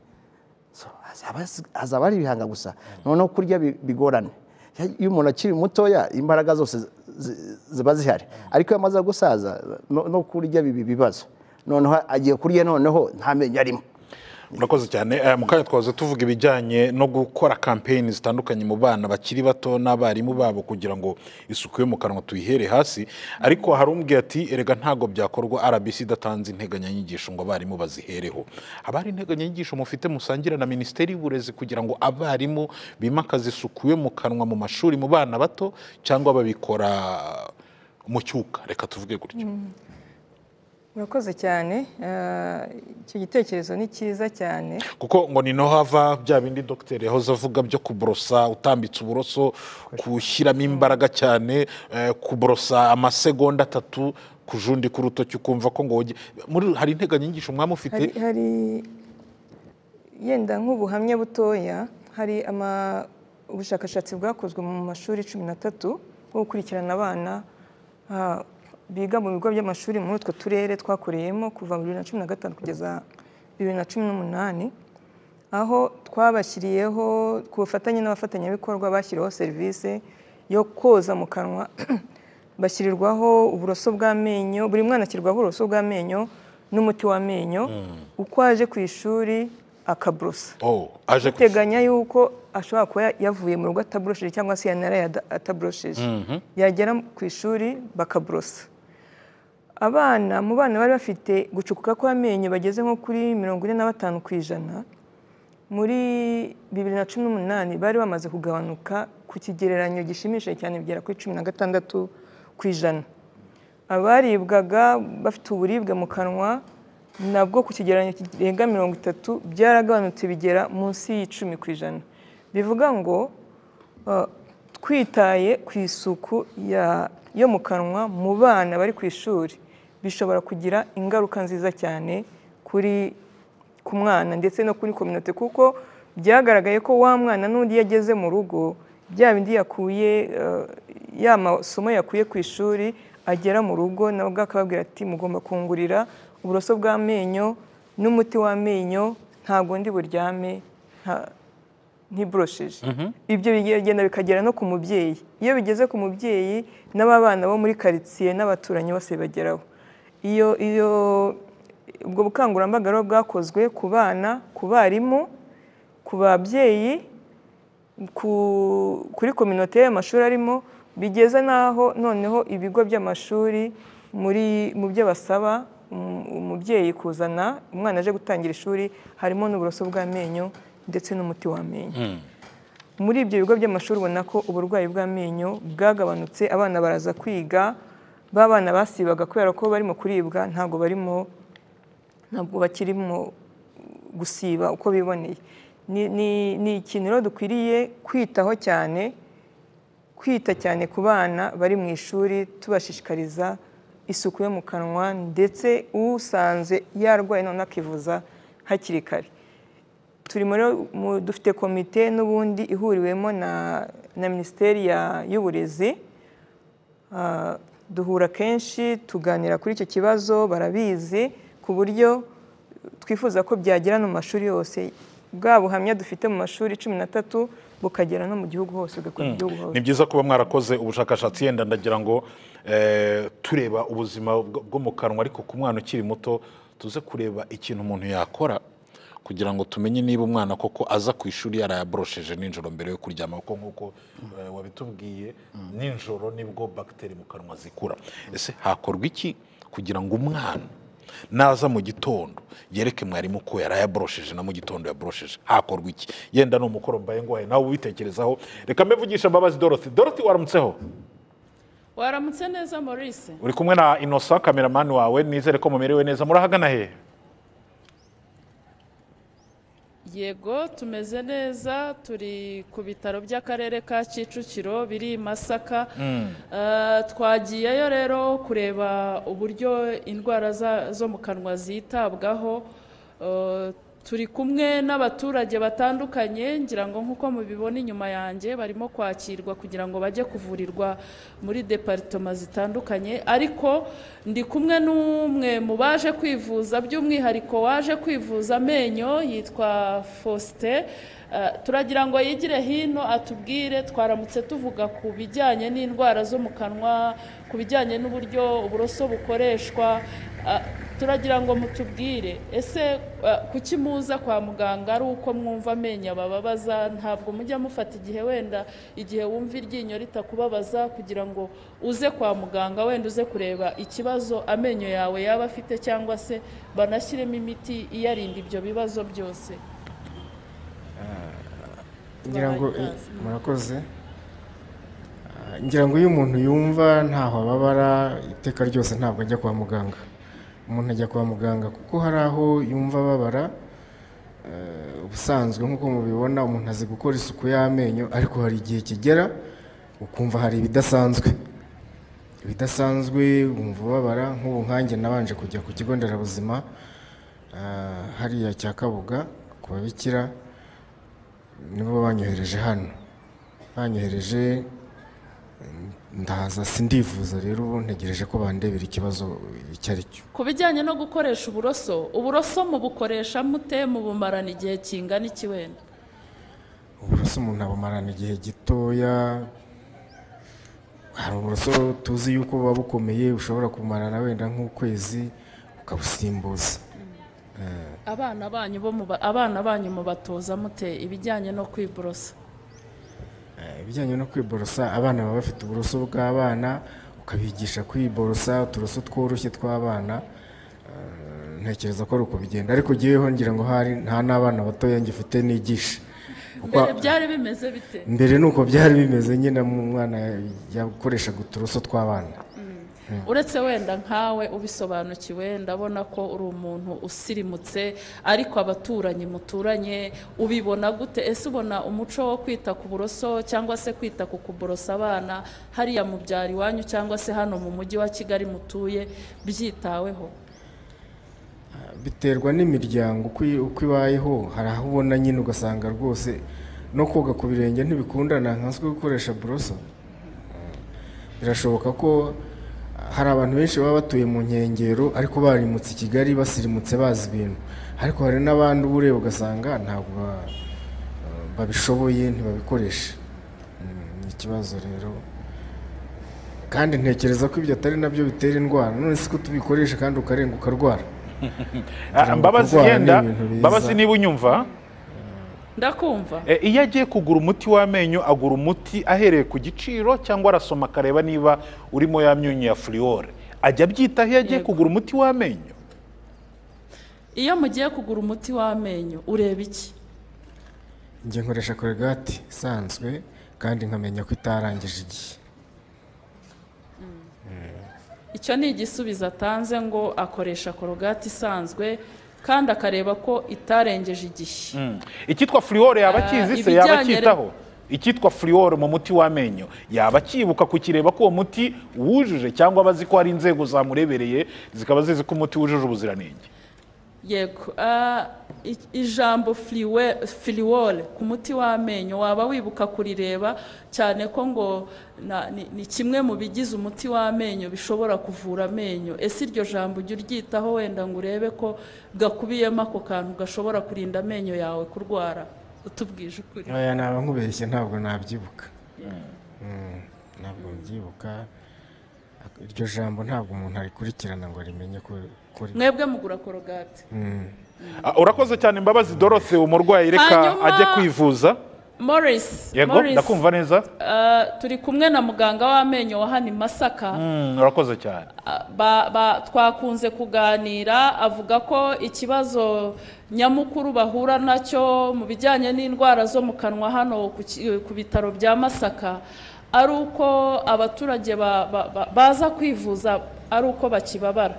So, hazaba hazaba hari ibihanga gusa noneho kurya bi- bigorane iyo umuntu akiri mutoya imbaraga zose zi- ziba zihari ariko iyo amaze gusaza no no kurya biba ibibazo noneho agiye kurya noneho nta menyo arimo murakoze cyane Eh, mu kanya twahoze tuvuga ibijyanye no gukora kampeyini zitandukanye mu bana bakiri bato n'abarimu babo kugira ngo isuku yo mu kanwa tuyihere hasi ariko hari umbwiye ati erega ntabwo byakorwa rbc idatanze integanyanyigisho ngo abarimu bazihereho haba hari integanyanyigisho mufite musangira na minisiteri y'uburezi kugira ngo abarimu bimakaze isuku yo mu kanwa mu mashuri mu bana bato cyangwa babikora mu cyuka reka tuvuge gutyo murakoze cyane Eh, icyo gitekerezo ni cyiza cyane kuko ngo ni no hava bya bindi dogiteri yahoze avuga byo kuborosa utambitse uburoso kushyiramo imbaraga cyane eh, kuborosa amasegonda atatu kujundika urutoki ukumva ko ngo woge- muri hari integanyanyigisho mwaba mufite hari hari yenda nk'ubuhamya butoya hari ama- ubushakashatsi bwakozwe mu mashuri cumi n'atatu bwo gukurikirana abana ah, biga mu bigo by'amashuri muri utwo turere twakoreyemo kuva mu bibiri na cumi na gatanu kugeza bibiri na cumi n'umunani aho twabashyiriyeho ku bufatanye n'abafatanyabikorwa bashyiriweho serivisi yo koza mu kanwa bashyirirwaho uburoso bw'amenyo buri mwana ashyirwaho uburoso bw'amenyo n'umuti w'amenyo uko aje ku ishuri akaburosa oh, aje ku teganya yuko ashobora kuba yavuye mu rugo ataburosheje cyangwa se yanaraye ada- ataburosheje yagera ku ishuri bakaburosa abana mu bana bari bafite gucukuka kw'amenyo bageze nko kuri mirongo ine na batanu ku ijana muri bibiri na cumi n'umunani bari bamaze kugabanuka ku kigereranyo gishimishije cyane bigera kuri cumi na gatandatu ku ijana abaribwaga bafite uburibwe mu kanwa nabwo ku kigereranyo kirenga mirongo itatu byaragabanutse bigera munsi y'icumi ku ijana bivuga ngo uh, twitaye ku isuku ya- yo mu kanwa mu bana bari ku ishuri bishobora kugira ingaruka nziza cyane kuri ku mwana ndetse no kuri kominote kuko byagaragaye ko wa mwana n'undi yageze mu rugo bya bindi yakuye eh, ya masomo yakuye ku ishuri agera mu rugo nawe ubwo akababwira ati mugomba kungurira uburoso bw'amenyo n'umuti w'amenyo ntabwo ndi buryame nta- ntiborosheje ibyo bigenda bikagera no ku mubyeyi iyo bigeze ku mubyeyi n'ababana bo muri karitsiye n'abaturanyi bose bageraho iyo iyo ubwo bukangurambaga rero bwakozwe ku bana ku barimu ku babyeyi ku- kuri kominote y'amashuri arimo bigeza n'aho noneho ibigo by'amashuri muri mu byo basaba um- umubyeyi kuzana umwana aje gutangira ishuri harimo n'uburoso bw'amenyo ndetse n'umuti w'amenyo muri ibyo bigo by'amashuri ubona ko uburwayi bw'amenyo bwagabanutse abana baraza kwiga ba bana basibaga kubera ko barimo kuribwa ntabwo barimo ntabwo bakirimo gusiba uko biboneye ni, ni, ni ikintu rero dukwiriye kwitaho cyane kwita cyane ku bana bari mu ishuri tubashishikariza isuku yo mu kanwa ndetse usanze yarwaye none akivuza hakiri kare turimo rero mu- dufite komite n'ubundi ihuriwemo na, na minisiteri ya- y'uburezi Ah, duhura kenshi tuganira kuri icyo kibazo barabizi ku buryo twifuza ko byagera no mu mashuri yose bwa buhamya dufite mu mashuri cumi n'atatu bukagera no mu gihugu hose bugakora mu gihugu hose ni byiza kuba mwarakoze ubushakashatsi yenda ndagira ngo eh, tureba ubuzima bw- bwo mu kanwa ariko ku mwana ukiri muto tuze kureba ikintu umuntu yakora kugira ngo tumenye niba umwana koko aza ku ishuri yarayaborosheje nijoro mbere yo kuryama kuko nk'uko eh, wabitubwiye nijoro nibwo bagiteri mu kanwa zikura ese hakorwa iki kugira ngo umwana naza mu gitondo yereke mwarimu ko yarayaborosheje na mu gitondo yaborosheje hakorwa iki yenda ni umukoro mbaye ngwaye nawe ubitekerezaho reka mbivugisha mbabazi dorothy dorothy waramutseho waramutse neza maurice uri kumwe na inosa kameramani wawe nizere ko mumerewe neza murahagana hehe yego tumeze neza turi ku bitaro by'akarere ka kicukiro biri i masaka Eh, twagiyeyo rero kureba uburyo indwara za- zo mu kanwa zitabwaho Eh, turi kumwe n'abaturage batandukanye ngira ngo nk'uko mubibona inyuma yanjye barimo kwakirwa kugira ngo bajye kuvurirwa muri deparitoma zitandukanye ariko ndi kumwe n'umwe mu baje kwivuza by'umwihariko waje kwivuza amenyo yitwa Faustin Eh, turagira ngo yigire hino atubwire twaramutse tuvuga ku bijyanye n'indwara zo mu kanwa ku bijyanye n'uburyo uburoso bukoreshwa Ah, turagira ngo mutubwire ese ah, kuki muza kwa muganga ari uko mwumva amenyo abababaza ntabwo mujya mufata igihe wenda igihe wumva iryinyo ritakubabaza kugira ngo uze kwa muganga wenda uze kureba ikibazo amenyo yawe yaba afite cyangwa se banashyiremo imiti iyarinda ibyo bibazo byose ngira ngo Babaye ikaze. murakoze Ah, ngira ngo iyo umuntu yumva ntaho ababara iteka ryose ntabwo ajya kwa muganga umuntu ajya kwa muganga kuko hari aho yumva ababara eh, ubusanzwe nk'uko mubibona umuntu azi gukora isuku y'amenyo ariko hari igihe kigera ukumva hari ibidasanzwe ibidasanzwe wumva ubabara nk'ubu nkanjye nabanje kujya ku kigo nderabuzima ah, hariya cya kabuga ku babikira nibo banyohereje hano banyohereje ndaza sindivuza rero ubu ntegereje ko bandebera ikibazo icyo ari cyo ku bijyanye no gukoresha uburoso uburoso mubukoresha mute mubumarana igihe kingana iki wenda uburoso umuntu abumarana igihe gitoya hari uburoso tuzi yuko buba bukomeye ushobora kumarana wenda nk'ukwezi ukabusimbuza abana banyu bo mu ba- abana banyu mubatoza mute ibijyanye no kwiborosa Eh, ibijyanye no kwiborosa abana baba bafite uburoso bw'abana ukabigisha kwiborosa uturoso tworoshye tw'abana Eh, ntekereza ko ari uko bigenda ariko jyeweho ngira ngo hari nta n'abana batoya ngifite nigisha Kuko- mbere byari bimeze bite mbere ni uko byari bimeze nyine mu mwana yakoreshaga uturoso tw'abana uretse wenda nkawe ubisobanukiwe ndabona ko uri umuntu usirimutse ariko abaturanyi muturanye ubibona gute ese ubona umuco wo kwita ku buroso cyangwa se kwita ku kuborosa abana hariya mu byaro iwanyu cyangwa se hano mu mujyi wa kigali mutuye byitaweho biterwa n'imiryango uko i- uko ibayeho hari aho ubona nyine ugasanga rwose no koga ku birenge ntibikundana nkanswe gukoresha buroso birashoboka ko hari abantu benshi baba batuye mu nkengero ariko barimutse i kigali basirimutse bazi ibintu ariko hari n'abandi uba ureba ugasanga ntabwo ba- babishoboye ntibabikoresha Mm, ni ikibazo rero kandi ntekereza ko ibyo atari nabyo bitera indwara none si ko tubikoresha kandi ukarenga ukarwara Ah, mbabazi kurwara ni yenda ibintu biza. mbabazi niba unyumva ndakumva Eh, iyo agiye kugura umuti w'amenyo agura umuti ahereye ku giciro cyangwa arasoma akareba niba urimo ya myunyu ya furiyore ajya abyitaho iyo agiye Yego. kugura umuti w'amenyo iyo mugiye kugura umuti w'amenyo ureba iki njye nkoresha korogati isanzwe kandi nkamenya ko itarangije igihe icyo ni igisubizo atanze ngo akoresha korogati isanzwe kandi akareba ko itarengeje igihe Mm. icyitwa furiyore yaba akizi se ibijyanye yaba acyitaho icyitwa furiyore mu muti w'amenyo yaba akibuka kukireba ko uwo muti wujuje cyangwa aba azi ko hari inzego zamurebereye zikaba zizi ko umuti wujuje ubuziranenge yego ah, i- ijambo filiwore ku muti w'amenyo waba wibuka kurireba cyane ko ngo na- ni- ni kimwe mu bigize umuti w'amenyo bishobora kuvura amenyo ese iryo jambo ujya uryitaho wenda ngo urebe ko gakubiyemo ako kantu gashobora kurinda amenyo yawe kurwara utubwije ukuri aya naba nkubeshye ntabwo nabyibuka Mm, ntabwo mbyibuka iryo jambo ntabwo umuntu arikurikirana ngo rimenye ko ko ri- mwebwe mugura korogate Mm. Ah, urakoze cyane mbabazi dorothe umurwayi reka Hanyuma- ajye kwivuza morris yego Morris, ndakumva neza ah, turi kumwe na muganga w'amenyo wa hano i masaka Mm, urakoze cyane ba, ba, twakunze kuganira avuga ko ikibazo nyamukuru bahura nacyo mu bijyanye n'indwara zo mu kanwa hano ku, ki- ku bitaro bya masaka ari uko abaturage ba, ba, ba, baza kwivuza ari uko bakibabara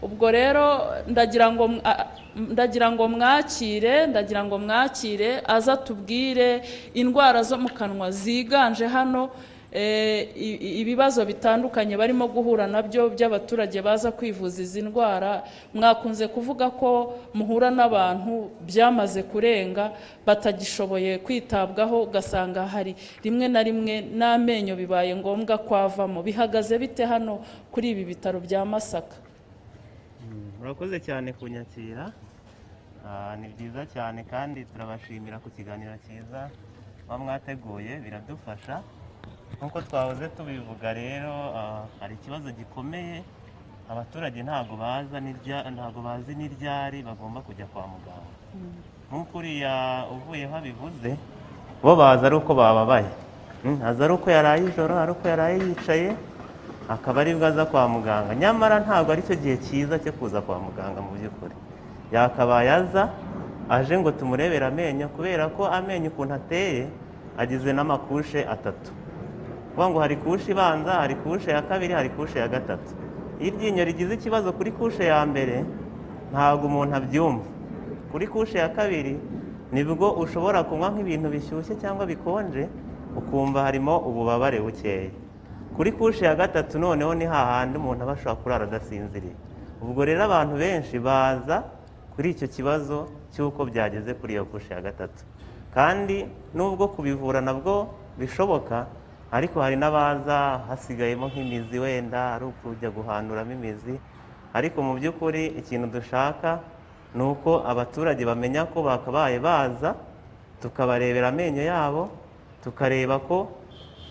ubwo rero ndagira ngo mw- a- ndagira ngo mwakire ndagira ngo mwakire aza tubwire indwara zo mu kanwa ziganje hano Eh, i- i- ibibazo bitandukanye barimo guhura nabyo by'abaturage baza kwivuza izi ndwara mwakunze kuvuga ko muhura n'abantu byamaze kurenga batagishoboye kwitabwaho ugasanga hari rimwe na rimwe n'amenyo bibaye ngombwa kwavamo bihagaze bite hano kuri ibi bitaro bya masaka murakoze cyane kunyakira Ah, ni byiza cyane kandi turabashimira ku kiganiro cyiza muba mwateguye biradufasha nk'uko twahoze tubivuga rero ah, hari ikibazo gikomeye abaturage ntabwo baza n'irya- ntabwo bazi n'iryari bagomba kujya kwa muganga nk'uko uriya uvuyeho abivuze bo baza ari uko bababaye Mm, aza ari uko yaraye ijoro ari uko yaraye yicaye akaba aribwo aza kwa muganga nyamara ntabwo aricyo gihe cyiza cyo kuza kwa muganga mu by'ukuri yakabaye aza aje ngo tumurebere amenyo kubera ko amenyo ukuntu ateye agizwe n'amakushe atatu kuvuga ngo hari kushe ibanza hari kushe ya kabiri hari kushe ya gatatu iyo iryinyo rigize ikibazo kuri kushe ya mbere ntabwo umuntu abyumva kuri kushe ya kabiri nibwo ushobora kunywa nk'ibintu bishyushye cyangwa bikonje ukumva harimo ububabare bukeya kuri kushe ya gatatu noneho ni hahandi umuntu aba ashobora kurara adasinziriye ubwo rero abantu benshi baza kuri icyo kibazo cy'uko byageze kuri iyo kushe ya gatatu kandi nubwo kubivura nabwo bishoboka ariko hari n'abaza hasigayemo nk'imizi wenda ari ukujya guhanduramo imizi ariko mu by'ukuri ikintu dushaka ni uko abaturage bamenya ko bakabaye baza tukabarebera amenyo yabo tukareba ko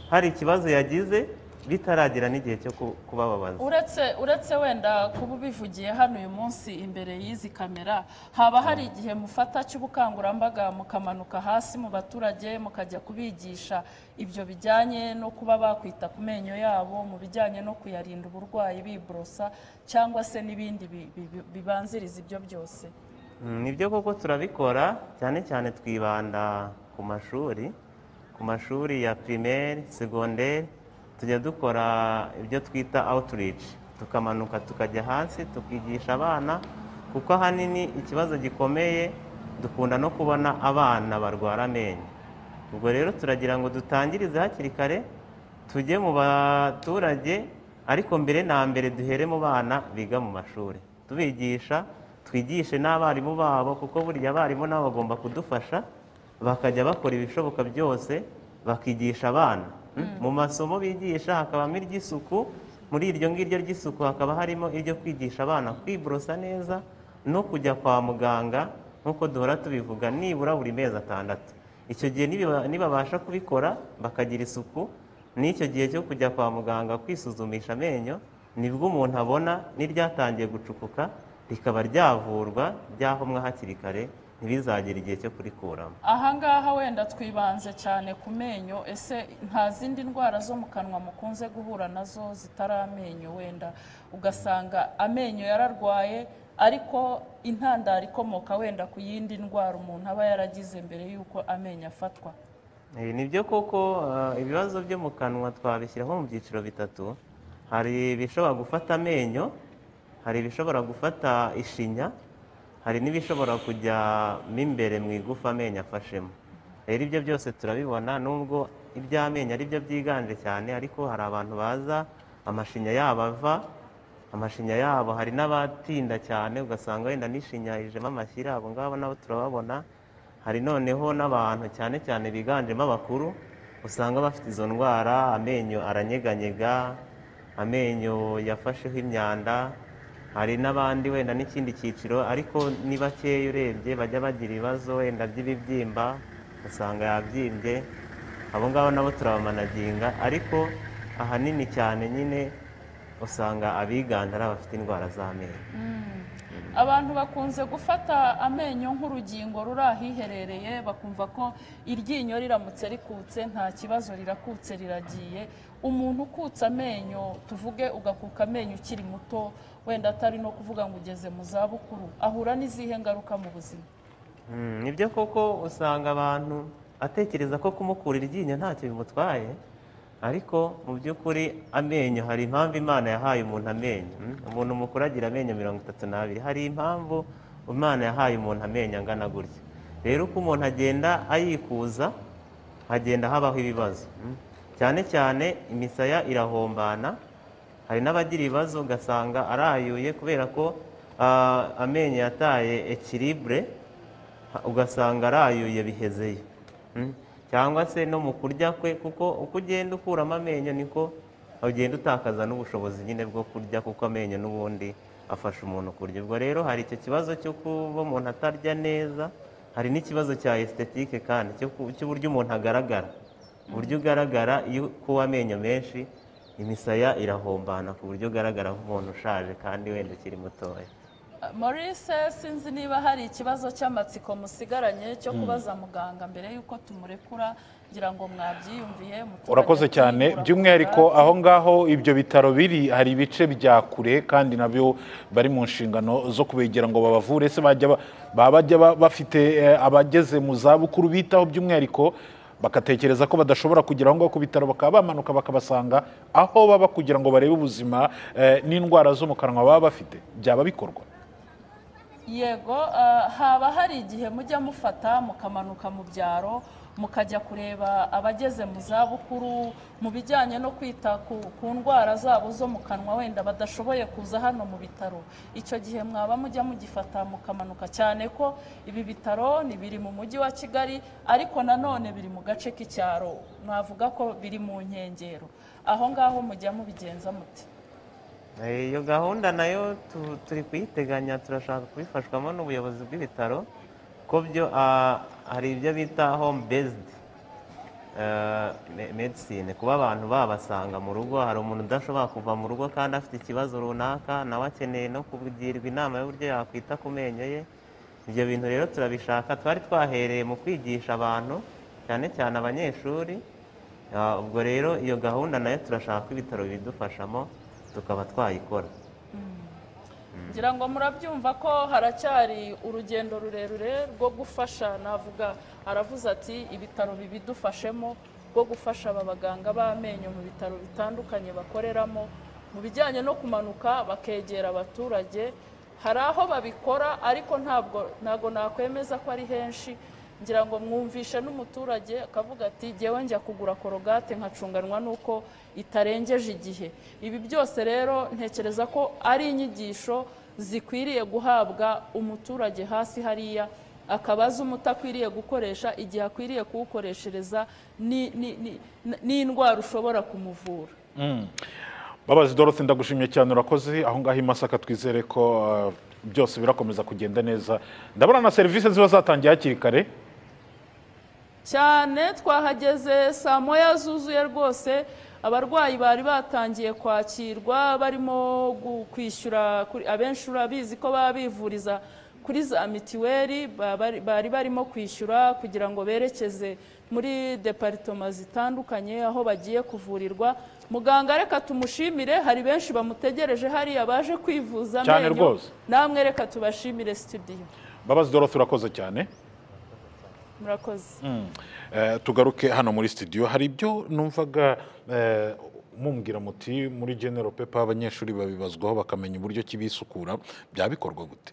hari ikibazo yagize bitaragera n'igihe cyo ku- kubababaza uretse uretse wenda kuba ubivugiye hano uyu munsi imbere y'izi kamera haba hari igihe mufata cy'ubukangurambaga mukamanuka hasi mu baturage mukajya kubigisha ibyo bijyanye no kuba bakwita ku menyo yabo mu bijyanye no kuyarinda uburwayi biborosa cyangwa se n'ibindi bi- bi- bi- bibanziriza ibyo byose Mm, nibyo koko turabikora cyane cyane twibanda ku mashuri ku mashuri ya primaire segonderi tujya dukora ibyo twita outreach tukamanuka tukajya hasi tukigisha abana kuko ahanini ikibazo gikomeye dukunda no kubona abana barwara amenyo ubwo rero turagira ngo dutangirize hakiri kare tujye mu baturage ariko mbere na mbere duhere mu bana biga mu mashuri tubigisha twigishe n'abarimu babo kuko buriya abarimu nabo bagomba kudufasha bakajya bakora ibishoboka byose bakigisha abana mu masomo bigisha hakabamo iry'isuku muri iryo ngiryo ry'isuku hakaba harimo iryo kwigisha abana kwiborosa neza no kujya kwa muganga nk'uko duhora tubivuga nibura buri mezi atandatu icyo gihe nibiba- nibabasha kubikora bakagira isuku n'icyo gihe cyo kujya kwa muganga kwisuzumisha amenyo nibwo umuntu abona n'iryatangiye gucukuka rikaba ryavurwa ryahomwa hakiri kare ntibizagere igihe cyo kurikuramo ahangaha wenda twibanze cyane ku menyo ese nta zindi ndwara zo mu kanwa mukunze guhura nazo zitari amenyo wenda ugasanga amenyo yararwaye ariko intandaro ikomoka wenda ku yindi ndwara umuntu aba yaragize mbere y'uko amenyo afatwa Eh, ni byo koko eh, ibibazo byo mu kanwa twabishyiraho mu byiciro bitatu hari ibishobora gufata amenyo hari ibishobora gufata ishinya hari n'ibishobora kujyamo imbere mu igufa amenyo afashemo rero ibyo byose turabibona nubwo iby'amenyo ari byo byiganje cyane ariko hari abantu baza amashinya yabo ava amashinya yabo hari n'abatinda cyane ugasanga wenda n'ishinya ijemo amashyira abo ngabo nabo turababona hari noneho n'abantu cyane cyane biganjemo abakuru usanga bafite izo ndwara amenyo aranyeganyega amenyo yafasheho imyanda hari n'abandi wenda n'ikindi cyiciro ariko ni bakeya urebye bajya bagira ibibazo wenda by'ibibyimba usanga yabyimbye abo ngabo nabo turabamanaginga ariko ahanini cyane nyine usanga abiganje ari abafite indwara z'amenyo abantu bakunze gufata amenyo nk'urugingo ruri ahiherereye bakumva ko iryinyo riramutse rikutse nta kibazo rirakutse riragiye umuntu ukutse amenyo tuvuge ugakuka amenyo ukiri muto wenda atari no kuvuga ngo ugeze mu zabukuru ahura n'izihe ngaruka mu buzima Mm, nibyo koko usanga abantu atekereza ko kumukura iryinyo ntacyo bimutwaye ariko mu by'ukuri amenyo hari impamvu imana yahaye umuntu amenyo mm? umuntu mukuru agira amenyo mirongo itatu n'abiri hari impamvu imana yahaye umuntu amenyo angana gutya rero uko umuntu agenda ayikuza hagenda habaho ibibazo mm? cyane cyane imisaya irahombana hari n'abagira ibibazo ugasanga arayuye kubera ko ah, amenyo yataye ekiribure ugasanga arayuye bihezeyo Mm. cyangwa se no mu kurya kwe kuko uko ugenda ukuramo amenyo niko ugenda utakaza n'ubushobozi nyine bwo kurya kuko amenyo n'ubundi afasha umuntu kurya ubwo rero hari icyo kibazo cyo kuba umuntu atarya neza hari n'ikibazo cya estetike kandi cyo ku- cy'uburyo umuntu agaragara uburyo ugaragara iyo ukuwe amenyo menshi imisaya irahombana ku buryo ugaragara nk'umuntu ushaje kandi wenda ukiri mutoya Maurice sinzi niba hari ikibazo cy'amatsiko musigaranye cyo kubaza muganga mbere y'uko tumurekura ngira ngo mwabyiyumviye muturage urakoze cyane akiyungura by'umwihariko aho ngaho ibyo bitaro biri hari ibice bya kure kandi nabyo bari mu nshingano zo kubegera ngo babavure se bajya ba- baba bajya ba- bafite eh, abageze mu zabukuru bitaho by'umwihariko bagatekereza ko badashobora kugera aho ngaho ku bitaro bakaba bamanuka bakabasanga aho baba kugira ngo barebe ubuzima eh, n'indwara zo mu kanwa baba bafite byaba bikorwa yego ah, haba hari igihe mujya mufata mukamanuka mu byaro mukajya kureba abageze mu zabukuru mu bijyanye no kwita ku, ku ndwara zabo zo mu kanwa wenda badashoboye kuza hano mu bitaro icyo gihe mwaba mujya mugifata mukamanuka cyane ko ibi bitaro ni biri mu mujyi wa kigali ariko nanone biri mu gace k'icyaro mwavuga ko biri mu nkengero aho ngaho mujya mubigenza muti Eh, iyo gahunda nayo tu- turi kuyiteganya turashaka kubifashwamo n'ubuyobozi bw'ibitaro ko byo ah, hari ibyo bita home based eh, me- medicine kuba abantu babasanga mu rugo hari umuntu udashobora kuva mu rugo kandi afite ikibazo runaka nawe akeneye no kugirwa inama y'uburyo yakwita ku menyo ye ibyo bintu rero turabishaka twari twahereye mu kwigisha abantu cyane cyane abanyeshuri Ah, ubwo rero iyo gahunda nayo turashaka ko ibitaro bibidufashamo tukaba twayikora ngira ngo murabyumva ko haracyari urugendo rurerure rwo gufasha navuga aravuze ati ibitaro bibidufashemo rwo gufasha aba baganga b'amenyo mu bitaro bitandukanye bakoreramo mu bijyanye no kumanuka bakegera abaturage hari aho babikora ariko ntabwo ntabwo nakwemeza ko ari henshi ngira ngo mwumvishe n'umuturage akavuga ati jyewe njya kugura korogate nkacunganwa n'uko itarengeje igihe ibi byose rero ntekereza ko ari inyigisho zikwiriye guhabwa umuturage hasi hariya akaba azi umuti akwiriye gukoresha igihe akwiriye kuwukoreshereza ni- ni- ni- n'indwara ushobora kumuvura Mm. Babazi Dorothy ndagushimye cyane urakoze aho ngaho i Masaka twizere ko uh, byose birakomeza kugenda neza ndabona na serivisi ziba zatangiye hakiri kare cyane twahageze saa moya zuzuye rwose abarwayi bari batangiye kwakirwa barimo gu- kwishyura kuri- abenshi urabizi ko baba bivuriza kuri za mitiweli ba- bari- bari barimo kwishyura kugira ngo berekeze muri deparitoma zitandukanye aho bagiye kuvurirwa muganga reka tumushimire hari benshi bamutegereje hariya baje kwivuza Cyane amenyo. rwose. namwe reka tubashimire studio babazi dorothe urakoze cyane murakoze Eh, tugaruke hano muri studio hari ibyo numvaga eh, mumbwira muti muri general paper abanyeshuri babibazwaho bakamenya uburyo ki bisukura byaba bikorwa gute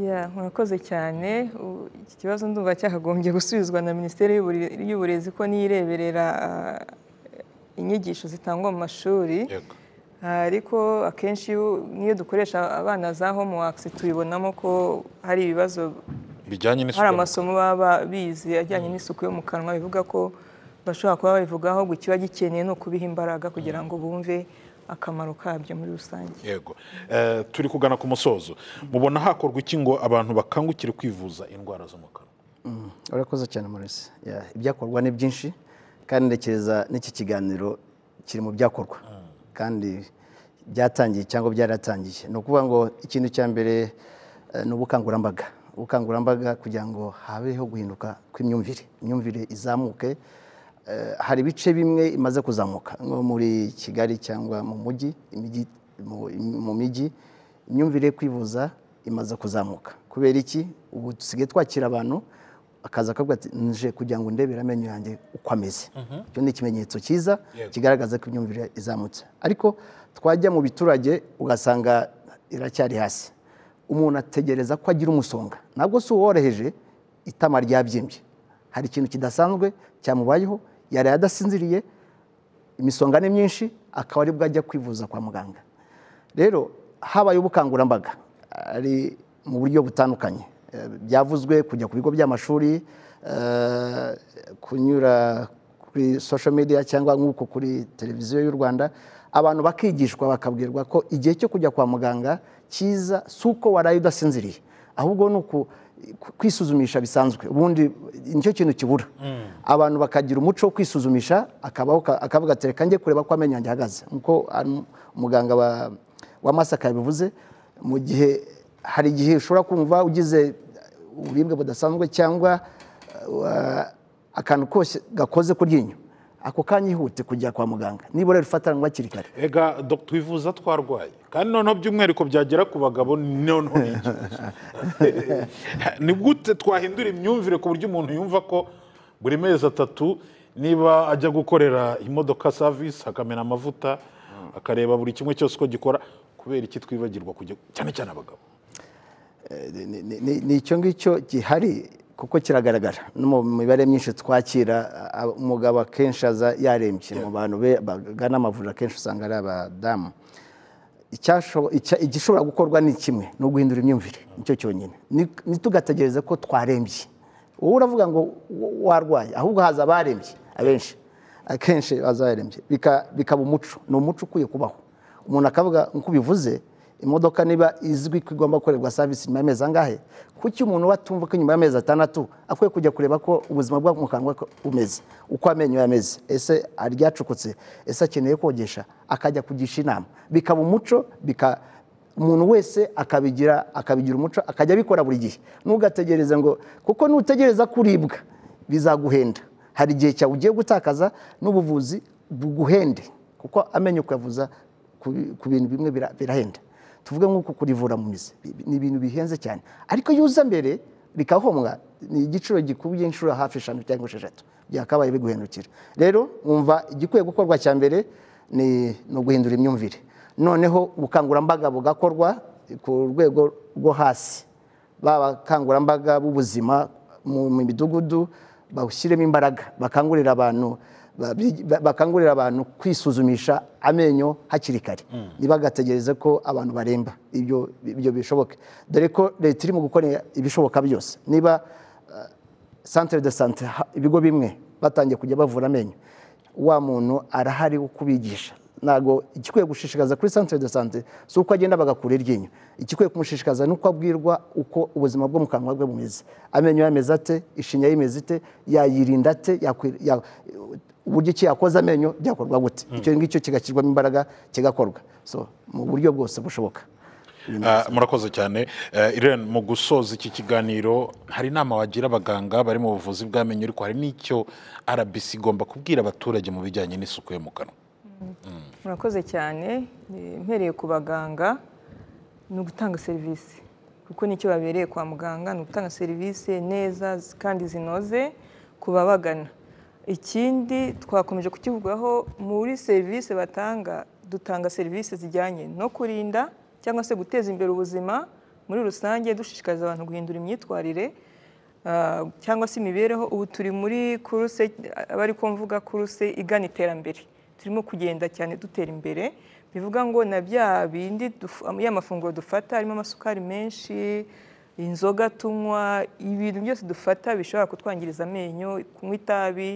Ya, murakoze cyane U- iki kibazo ndumva cyakagombye gusubizwa na minisiteri y'Ubure- y'uburezi ko niyo ireberera ah, inyigisho zitangwa mu mashuri ariko akenshi iyo- n'iyo dukoresha abana za homeworks tubibonamo ko hari ibibazo bijyanye n'isuku hari yo mu amasomo baba bize ajyanye n'isuku yo mu kanwa bivuga ko bashobora kuba babivugaho ahubwo ikiba gikeneye ni ukubiha imbaraga kugira ngo bumve akamaro kabyo muri rusange yego Eh, turi kugana ku musozo mubona hakorwa iki ngo abantu bakangukire kwivuza indwara zo mu kanwa Mm, urakoze cyane Maurice Yeah, ibyakorwa ni byinshi kandi ntekereza n'iki kiganiro kiri mu byakorwa kandi byatangiye cyangwa byaratangiye ni ukuvuga ngo ikintu cya mbere eh, ni ubukangurambaga ubukangurambaga kugira ngo habeho guhinduka kw'imyumvire imyumvire izamuke Eh, hari ibice bimwe imaze kuzamuka nko muri kigali cyangwa mu mujyi imijyi- mu- mu mijyi imyumvire yo kwivuza imaze kuzamuka kubera iki ubu dusigaye twakira abantu akaza akavuga ati nje kugira ngo ndebere amenyo yanjye uko ameze Mhm. icyo ni ikimenyetso cyiza Yego. kigaragaza ko imyumvire izamutse ariko twajya mu biturage ugasanga iracyari hasi umuntu ategereza ko agira umusonga ntabwo si uworoheje itama ryabyimbye hari ikintu kidasanzwe cyamubayeho yaraye adasinziriye imisonga ni myinshi akaba aribwo ajya kwivuza kwa muganga rero habaye ubukangurambaga ari mu buryo butandukanye Eh, byavuzwe kujya ku bigo by'amashuri eh, kunyura kuri social media cyangwa nk'uko kuri televiziyo y'u rwanda abantu bakigishwa bakabwirwa ko igihe cyo kujya kwa muganga cyiza si uko waraye udasinziriye ahubwo ni uku kwisuzumisha bisanzwe ubundi nicyo kintu kibura abantu bakagira umuco wo kwisuzumisha akabaho ka- akavuga ati reka njye kureba ko amenyo yanjye ahagaze nk'uko an- umuganga wa, wa masaka yabivuze mu gihe hari igihe ushobora kumva ugize uburibwe budasanzwe cyangwa uh, akantu kose gakoze ku ryinyo ako kanya ihute kujya kwa muganga nibura rifatanwa hakiri kare ega dr wivuza twarwaye kandi noneho by'umwihariko byagera ku bagabo noneho ni iki? ni gute twahindura imyumvire ku buryo umuntu yumva ko buri mezi atatu niba ajya gukorera imodoka savisi akamena amavuta akareba buri kimwe cyose uko gikora kubera iki twibagirwa kujya cyane cyane abagabo ni- ni- ni ni icyo ngicyo gihari kuko kiragaragara no mu mibare myinshi twakira a- umugabo akenshi aza yarembye mu bantu be- bagana amavuriro akenshi usanga ari abadamu Icyashobo- icya- igishobora gukorwa ni kimwe ni uguhindura imyumvire nicyo cyonyine Ni- ntitugategereze ko twarembye wowe uravuga ngo w- warwaye ahubwo haza abarembye abenshi akenshi haza abarembye Bika- bikaba umuco ni umuco ukwiye kubaho umuntu akavuga nk'uko ubivuze imodoka niba izwi ko igomba gukorerwa savisi nyuma y'amezi angahe kuki umuntu we atumva ko nyuma y'amezi atandatu akwiye kujya kureba ko ubuzima bwo mu kanwa ko bumeze uko amenyo ye ameze ese aryacukutse ese akeneye kogesha akajya kugisha inama bikaba umuco bika umuntu wese akabigira akabigira umuco akajya abikora buri gihe ntugategereze ngo kuko nutegereza kuribwa bizaguhenda hari igihe cyawe ugiye gutakaza n'ubuvuzi buguhende kuko amenyo kuyavuza ku ku bintu bimwe bira- birahenda tuvuge nk'uko kurivura mu mizi Bi- ni ibintu bihenze cyane ariko iyo uza mbere rikahomwa ni igiciro gikubye inshuro hafi eshanu cyangwa esheshatu byakabaye biguhendukira rero wumva igikwiye gukorwa cya mbere ni ni uguhindura imyumvire noneho ubukangurambaga bugakorwa ku rwego rwo hasi baba abakangurambaga b'ubuzima mu mu midugudu bawushyiremo imbaraga bakangurira abantu ba- bi- ba- bakangurira abantu kwisuzumisha amenyo hakiri kare ntibagategereze ko abantu baremba ibyo ibyo bishoboke dore ko leta irimo gukora ibishoboka byose niba eh, centre de sante ibigo bimwe batangiye kujya bavura amenyo wa muntu arahari wo kubigisha ntabwo igikwiye gushishikaza kuri santere de sante si uko agenda bagakura iryinyo igikwiye kumushishikaza ni uko abwirwa uko ubuzima bwo mu kanwa bwe bumeze amenyo ye ameze ate ishinya ye imeze ite yayirinda ate yakwi- ya- uburyo ki yakoza amenyo byakorwa gute icyo ngicyo kigashyirwamo imbaraga kigakorwa so mu buryo bwose bushoboka Ah, murakoze cyane Eh, irene mu gusoza iki kiganiro hari inama wagira abaganga bari mu buvuzi bw'amenyo ariko hari n'icyo rbc igomba kubwira abaturage mu bijyanye n'isuku yo mu kanwa murakoze cyane Eh, mpereye ku baganga ni ugutanga serivisi kuko nicyo babereye kwa muganga ni ugutanga serivisi neza kandi zinoze ku babagana ikindi twakomeje kukivugaho muri serivisi batanga dutanga serivisi zijyanye no kurinda cyangwa se guteza imbere ubuzima muri rusange dushishikariza abantu guhindura imyitwarire ah, cyangwa se imibereho ubu turi muri kuruse abari ko mvuga kuruse igana iterambere turimo kugenda cyane dutera imbere bivuga ngo na bya bindi duf- ya mafunguro dufata harimo amasukari menshi inzoga tunywa ibintu byose dufata bishobora kutwangiriza amenyo kunywa itabi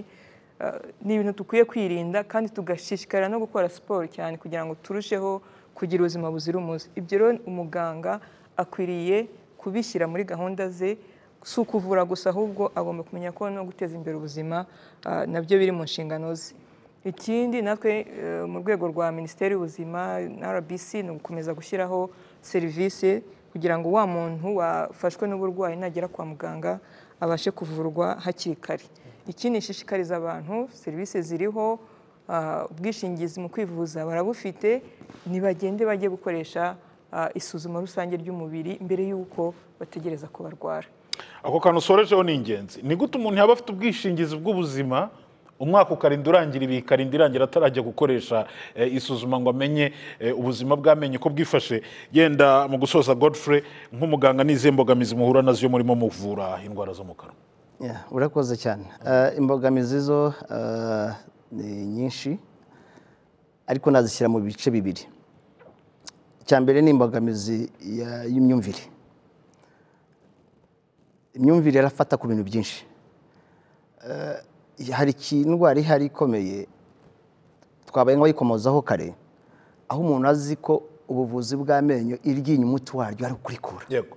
ah, ni ibintu dukwiye kwirinda kandi tugashishikara no gukora siporo cyane kugira ngo turusheho kugira ubuzima buzira umuze ibyo rero umuganga akwiriye kubishyira muri gahunda ze si ukuvura gusa ahubwo agomba kumenya ko no guteza imbere ubuzima ah, nabyo biri mu nshingano ze ikindi natwe eh, mu rwego rwa minisiteri y'ubuzima na rbc ni ugukomeza gushyiraho serivisi kugira ngo wa muntu wafashwe n'uburwayi nagera kwa muganga abashe kuvurwa hakiri kare ikindi ishishikariza abantu serivisi ziriho ah, ubwishingizi mu kwivuza barabufite nibagende bajye gukoresha ah, isuzuma rusange ry'umubiri mbere y'uko bategereza ko barwara ako kantu usorejeho ni ingenzi ni gute umuntu yaba afite ubwishingizi bw'ubuzima umwaka ukarinda urangira ibi ikarinda irangira atarajya gukoresha eh, isuzuma ngo amenye eh, ubuzima bw'amenyo ko bwifashe yenda mu gusoza godfrey nk'umuganga n'izihe mbogamizi muhura nazo iyo murimo muvura indwara zo mu kanwa Yeah, urakoze cyane Eh, imbogamizi zo eh, ni nyinshi ariko nazishyira mu bice bibiri icya mbere ni imbogamizi ya- y'imyumvire imyumvire irafata ku bintu byinshi Eh, hari iki- indwara ihari ikomeye twabaye nk'abayikomozaho kare aho umuntu azi ko ubuvuzi bw'amenyo iryinyo umuti waryo ari ukurikura yego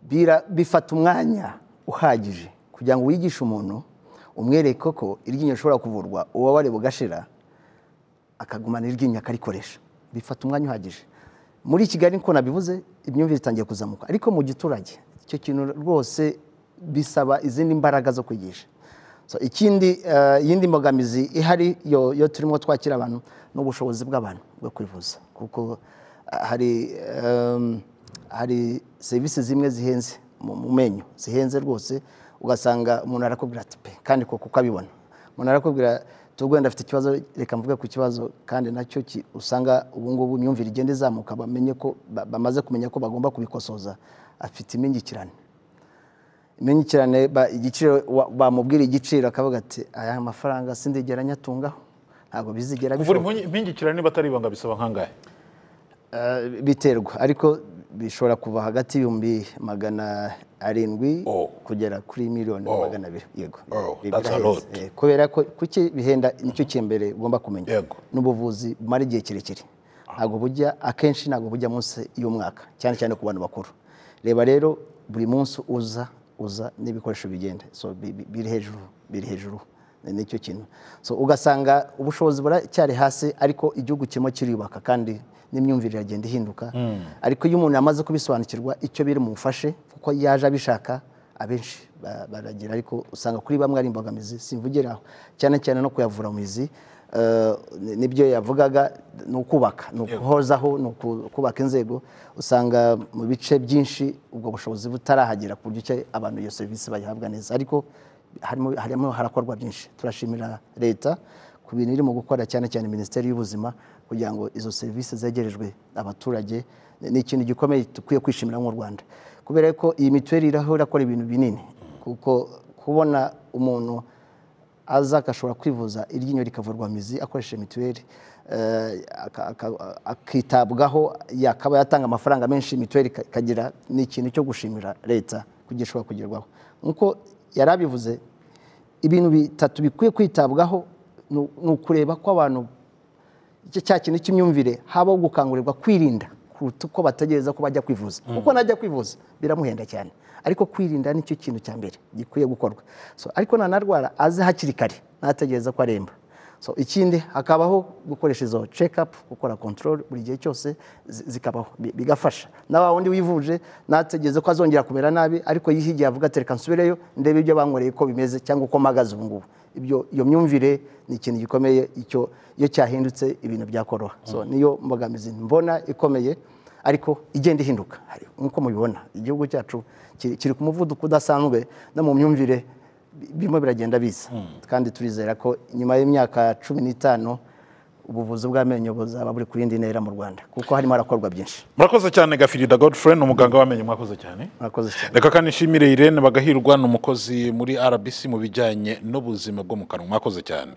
bira- bifata umwanya uhagije kugira ngo wigishe umuntu umwereke ko iryinyo rishobora kuvurwa uwabare bugashira akagumana iryinyo akarikoresha bifata umwanya uhagije muri kigali niko nabivuze imyumvire itangiye kuzamuka ariko mu giturage icyo kintu rwose bisaba izindi mbaraga zo kwigisha so, ikindi eh, iyindi mbogamizi ihari yo, yo turimo twakira abantu ni ubushobozi bw'abantu bwo kwivuza kuko ah, hari em, hari serivisi zimwe zihenze mu mu menyo zihenze rwose ugasanga umuntu arakubwira ati pe kandi koko uko abibona umuntu arakubwira tuba wenda afite ikibazo reka mvuge ku kibazo kandi nacyo ki- usanga ubu ngubu imyumvire igenda izamuka bamenye ko ba- bamaze kumenya ko bagomba kubikosoza afite imingikirane imenyekirane ba- igiciro wa- bamubwira igiciro akavuga ati aya mafaranga sindigera nyatungaho ntabwo bizigera kuvura bishoboka." impungyi- impingikirane niba atari ibanga bisaba nk'angahe Eh, biterwa ariko bishobora kuva hagati y'ibihumbi magana arindwi Oh. kugera kuri miliyoni na Oh. magana abiri yego Oh, Biraheze. that's a lot. Eh, kubera ko kuki bihenda nicyo cy'imbere ugomba kumenya Yego. n'ubuvuzi bumara igihe kirekire ntabwo bujya akenshi ntabwo bujya munsi y'umwaka cyane cyane ku bantu bakuru reba rero buri munsi uza uza n'ibikoresho bigenda so bi- bi- biri hejuru biri hejuru Ni- nicyo kintu so ugasanga ubushobozi buracyari hasi ariko igihugu kirimo kiriyubaka kandi n'imyumvire iragenda ihinduka ariko iyo umuntu yamaze kubisobanukirwa icyo biri mumufashe kuko yaje abishaka abenshi ba- baragira ariko usanga kuri bamwe ari imbogamizi simvugire aho cyane cyane no kuyavura mizi Eh, ni- nibyo yavugaga ni ukubaka ni ukuhozaho ni uku- kubaka inzego usanga mu bice byinshi ubwo bushobozi butarahagera ku buryo ki abantu iyo serivisi bayihabwa neza ariko harimo, harimo harakorwa byinshi turashimira leta ku bintu irimo gukora cyane cyane minisiteri y'ubuzima kugira ngo izo serivisi zegerejwe abaturage ni ikintu gikomeye dukwiye kwishimira mu rwanda kubera ko iyi mituweli iraho irakora ibintu binini kuko kubona umuntu aza agashobora kwivuza iryinyo rikavurwa mizi akoresheje mituweli eh, aka- aka- akitabwaho yakaba yatanga amafaranga menshi mituweli ika- ikagira ni ikintu cyo gushimira leta kugira ishobora kugerwaho nk'uko yari abivuze ibintu bitatu bikwiye kwitabwaho ni ni ukureba ko abantu icyo cya kintu cy'imyumvire habaho gukangurirwa kwirinda kuruta uko bategereza ko bajya kwivuza kuko najya kwivuza biramuhenda cyane ariko kwirinda nicyo kintu cya mbere gikwiye gukorwa So, ariko nanarwara aze hakiri kare ntategereza ko aremba so ikindi hakabaho gukoresha izo check up gukora control buri gihe cyose zi- zikabaho bi- bigafasha na wa wundi wivuje nategeze ko azongera kumera nabi ariko yihigiye avuga ati reka nsubireyo ndebe ibyo bankoreye ko bimeze cyangwa uko mpagaze ubu ngubu ibyo iyo myumvire ni ikintu gikomeye icyo iyo cyahindutse ibintu byakoroha so niyo mbogamizi mbona ikomeye ariko igenda ihinduka hari- nk'uko mubibona igihugu cyacu kiri kiri ku muvuduko udasanzwe no mu myumvire bi- birimo biragenda biza kandi turizera ko nyuma y'imyaka cumi n'itanu ubuvuzi bw'amenyo buzaba buri ku yindi ntera mu rwanda kuko harimo harakorwa byinshi murakoze cyane gafirida godfrey ni umuganga w'amenyo mwakoze cyane murakoze cyane reka kandi nshimire irene bagahirwa ni umukozi muri rbc mu bijyanye n'ubuzima bwo mu kanwa mwakoze cyane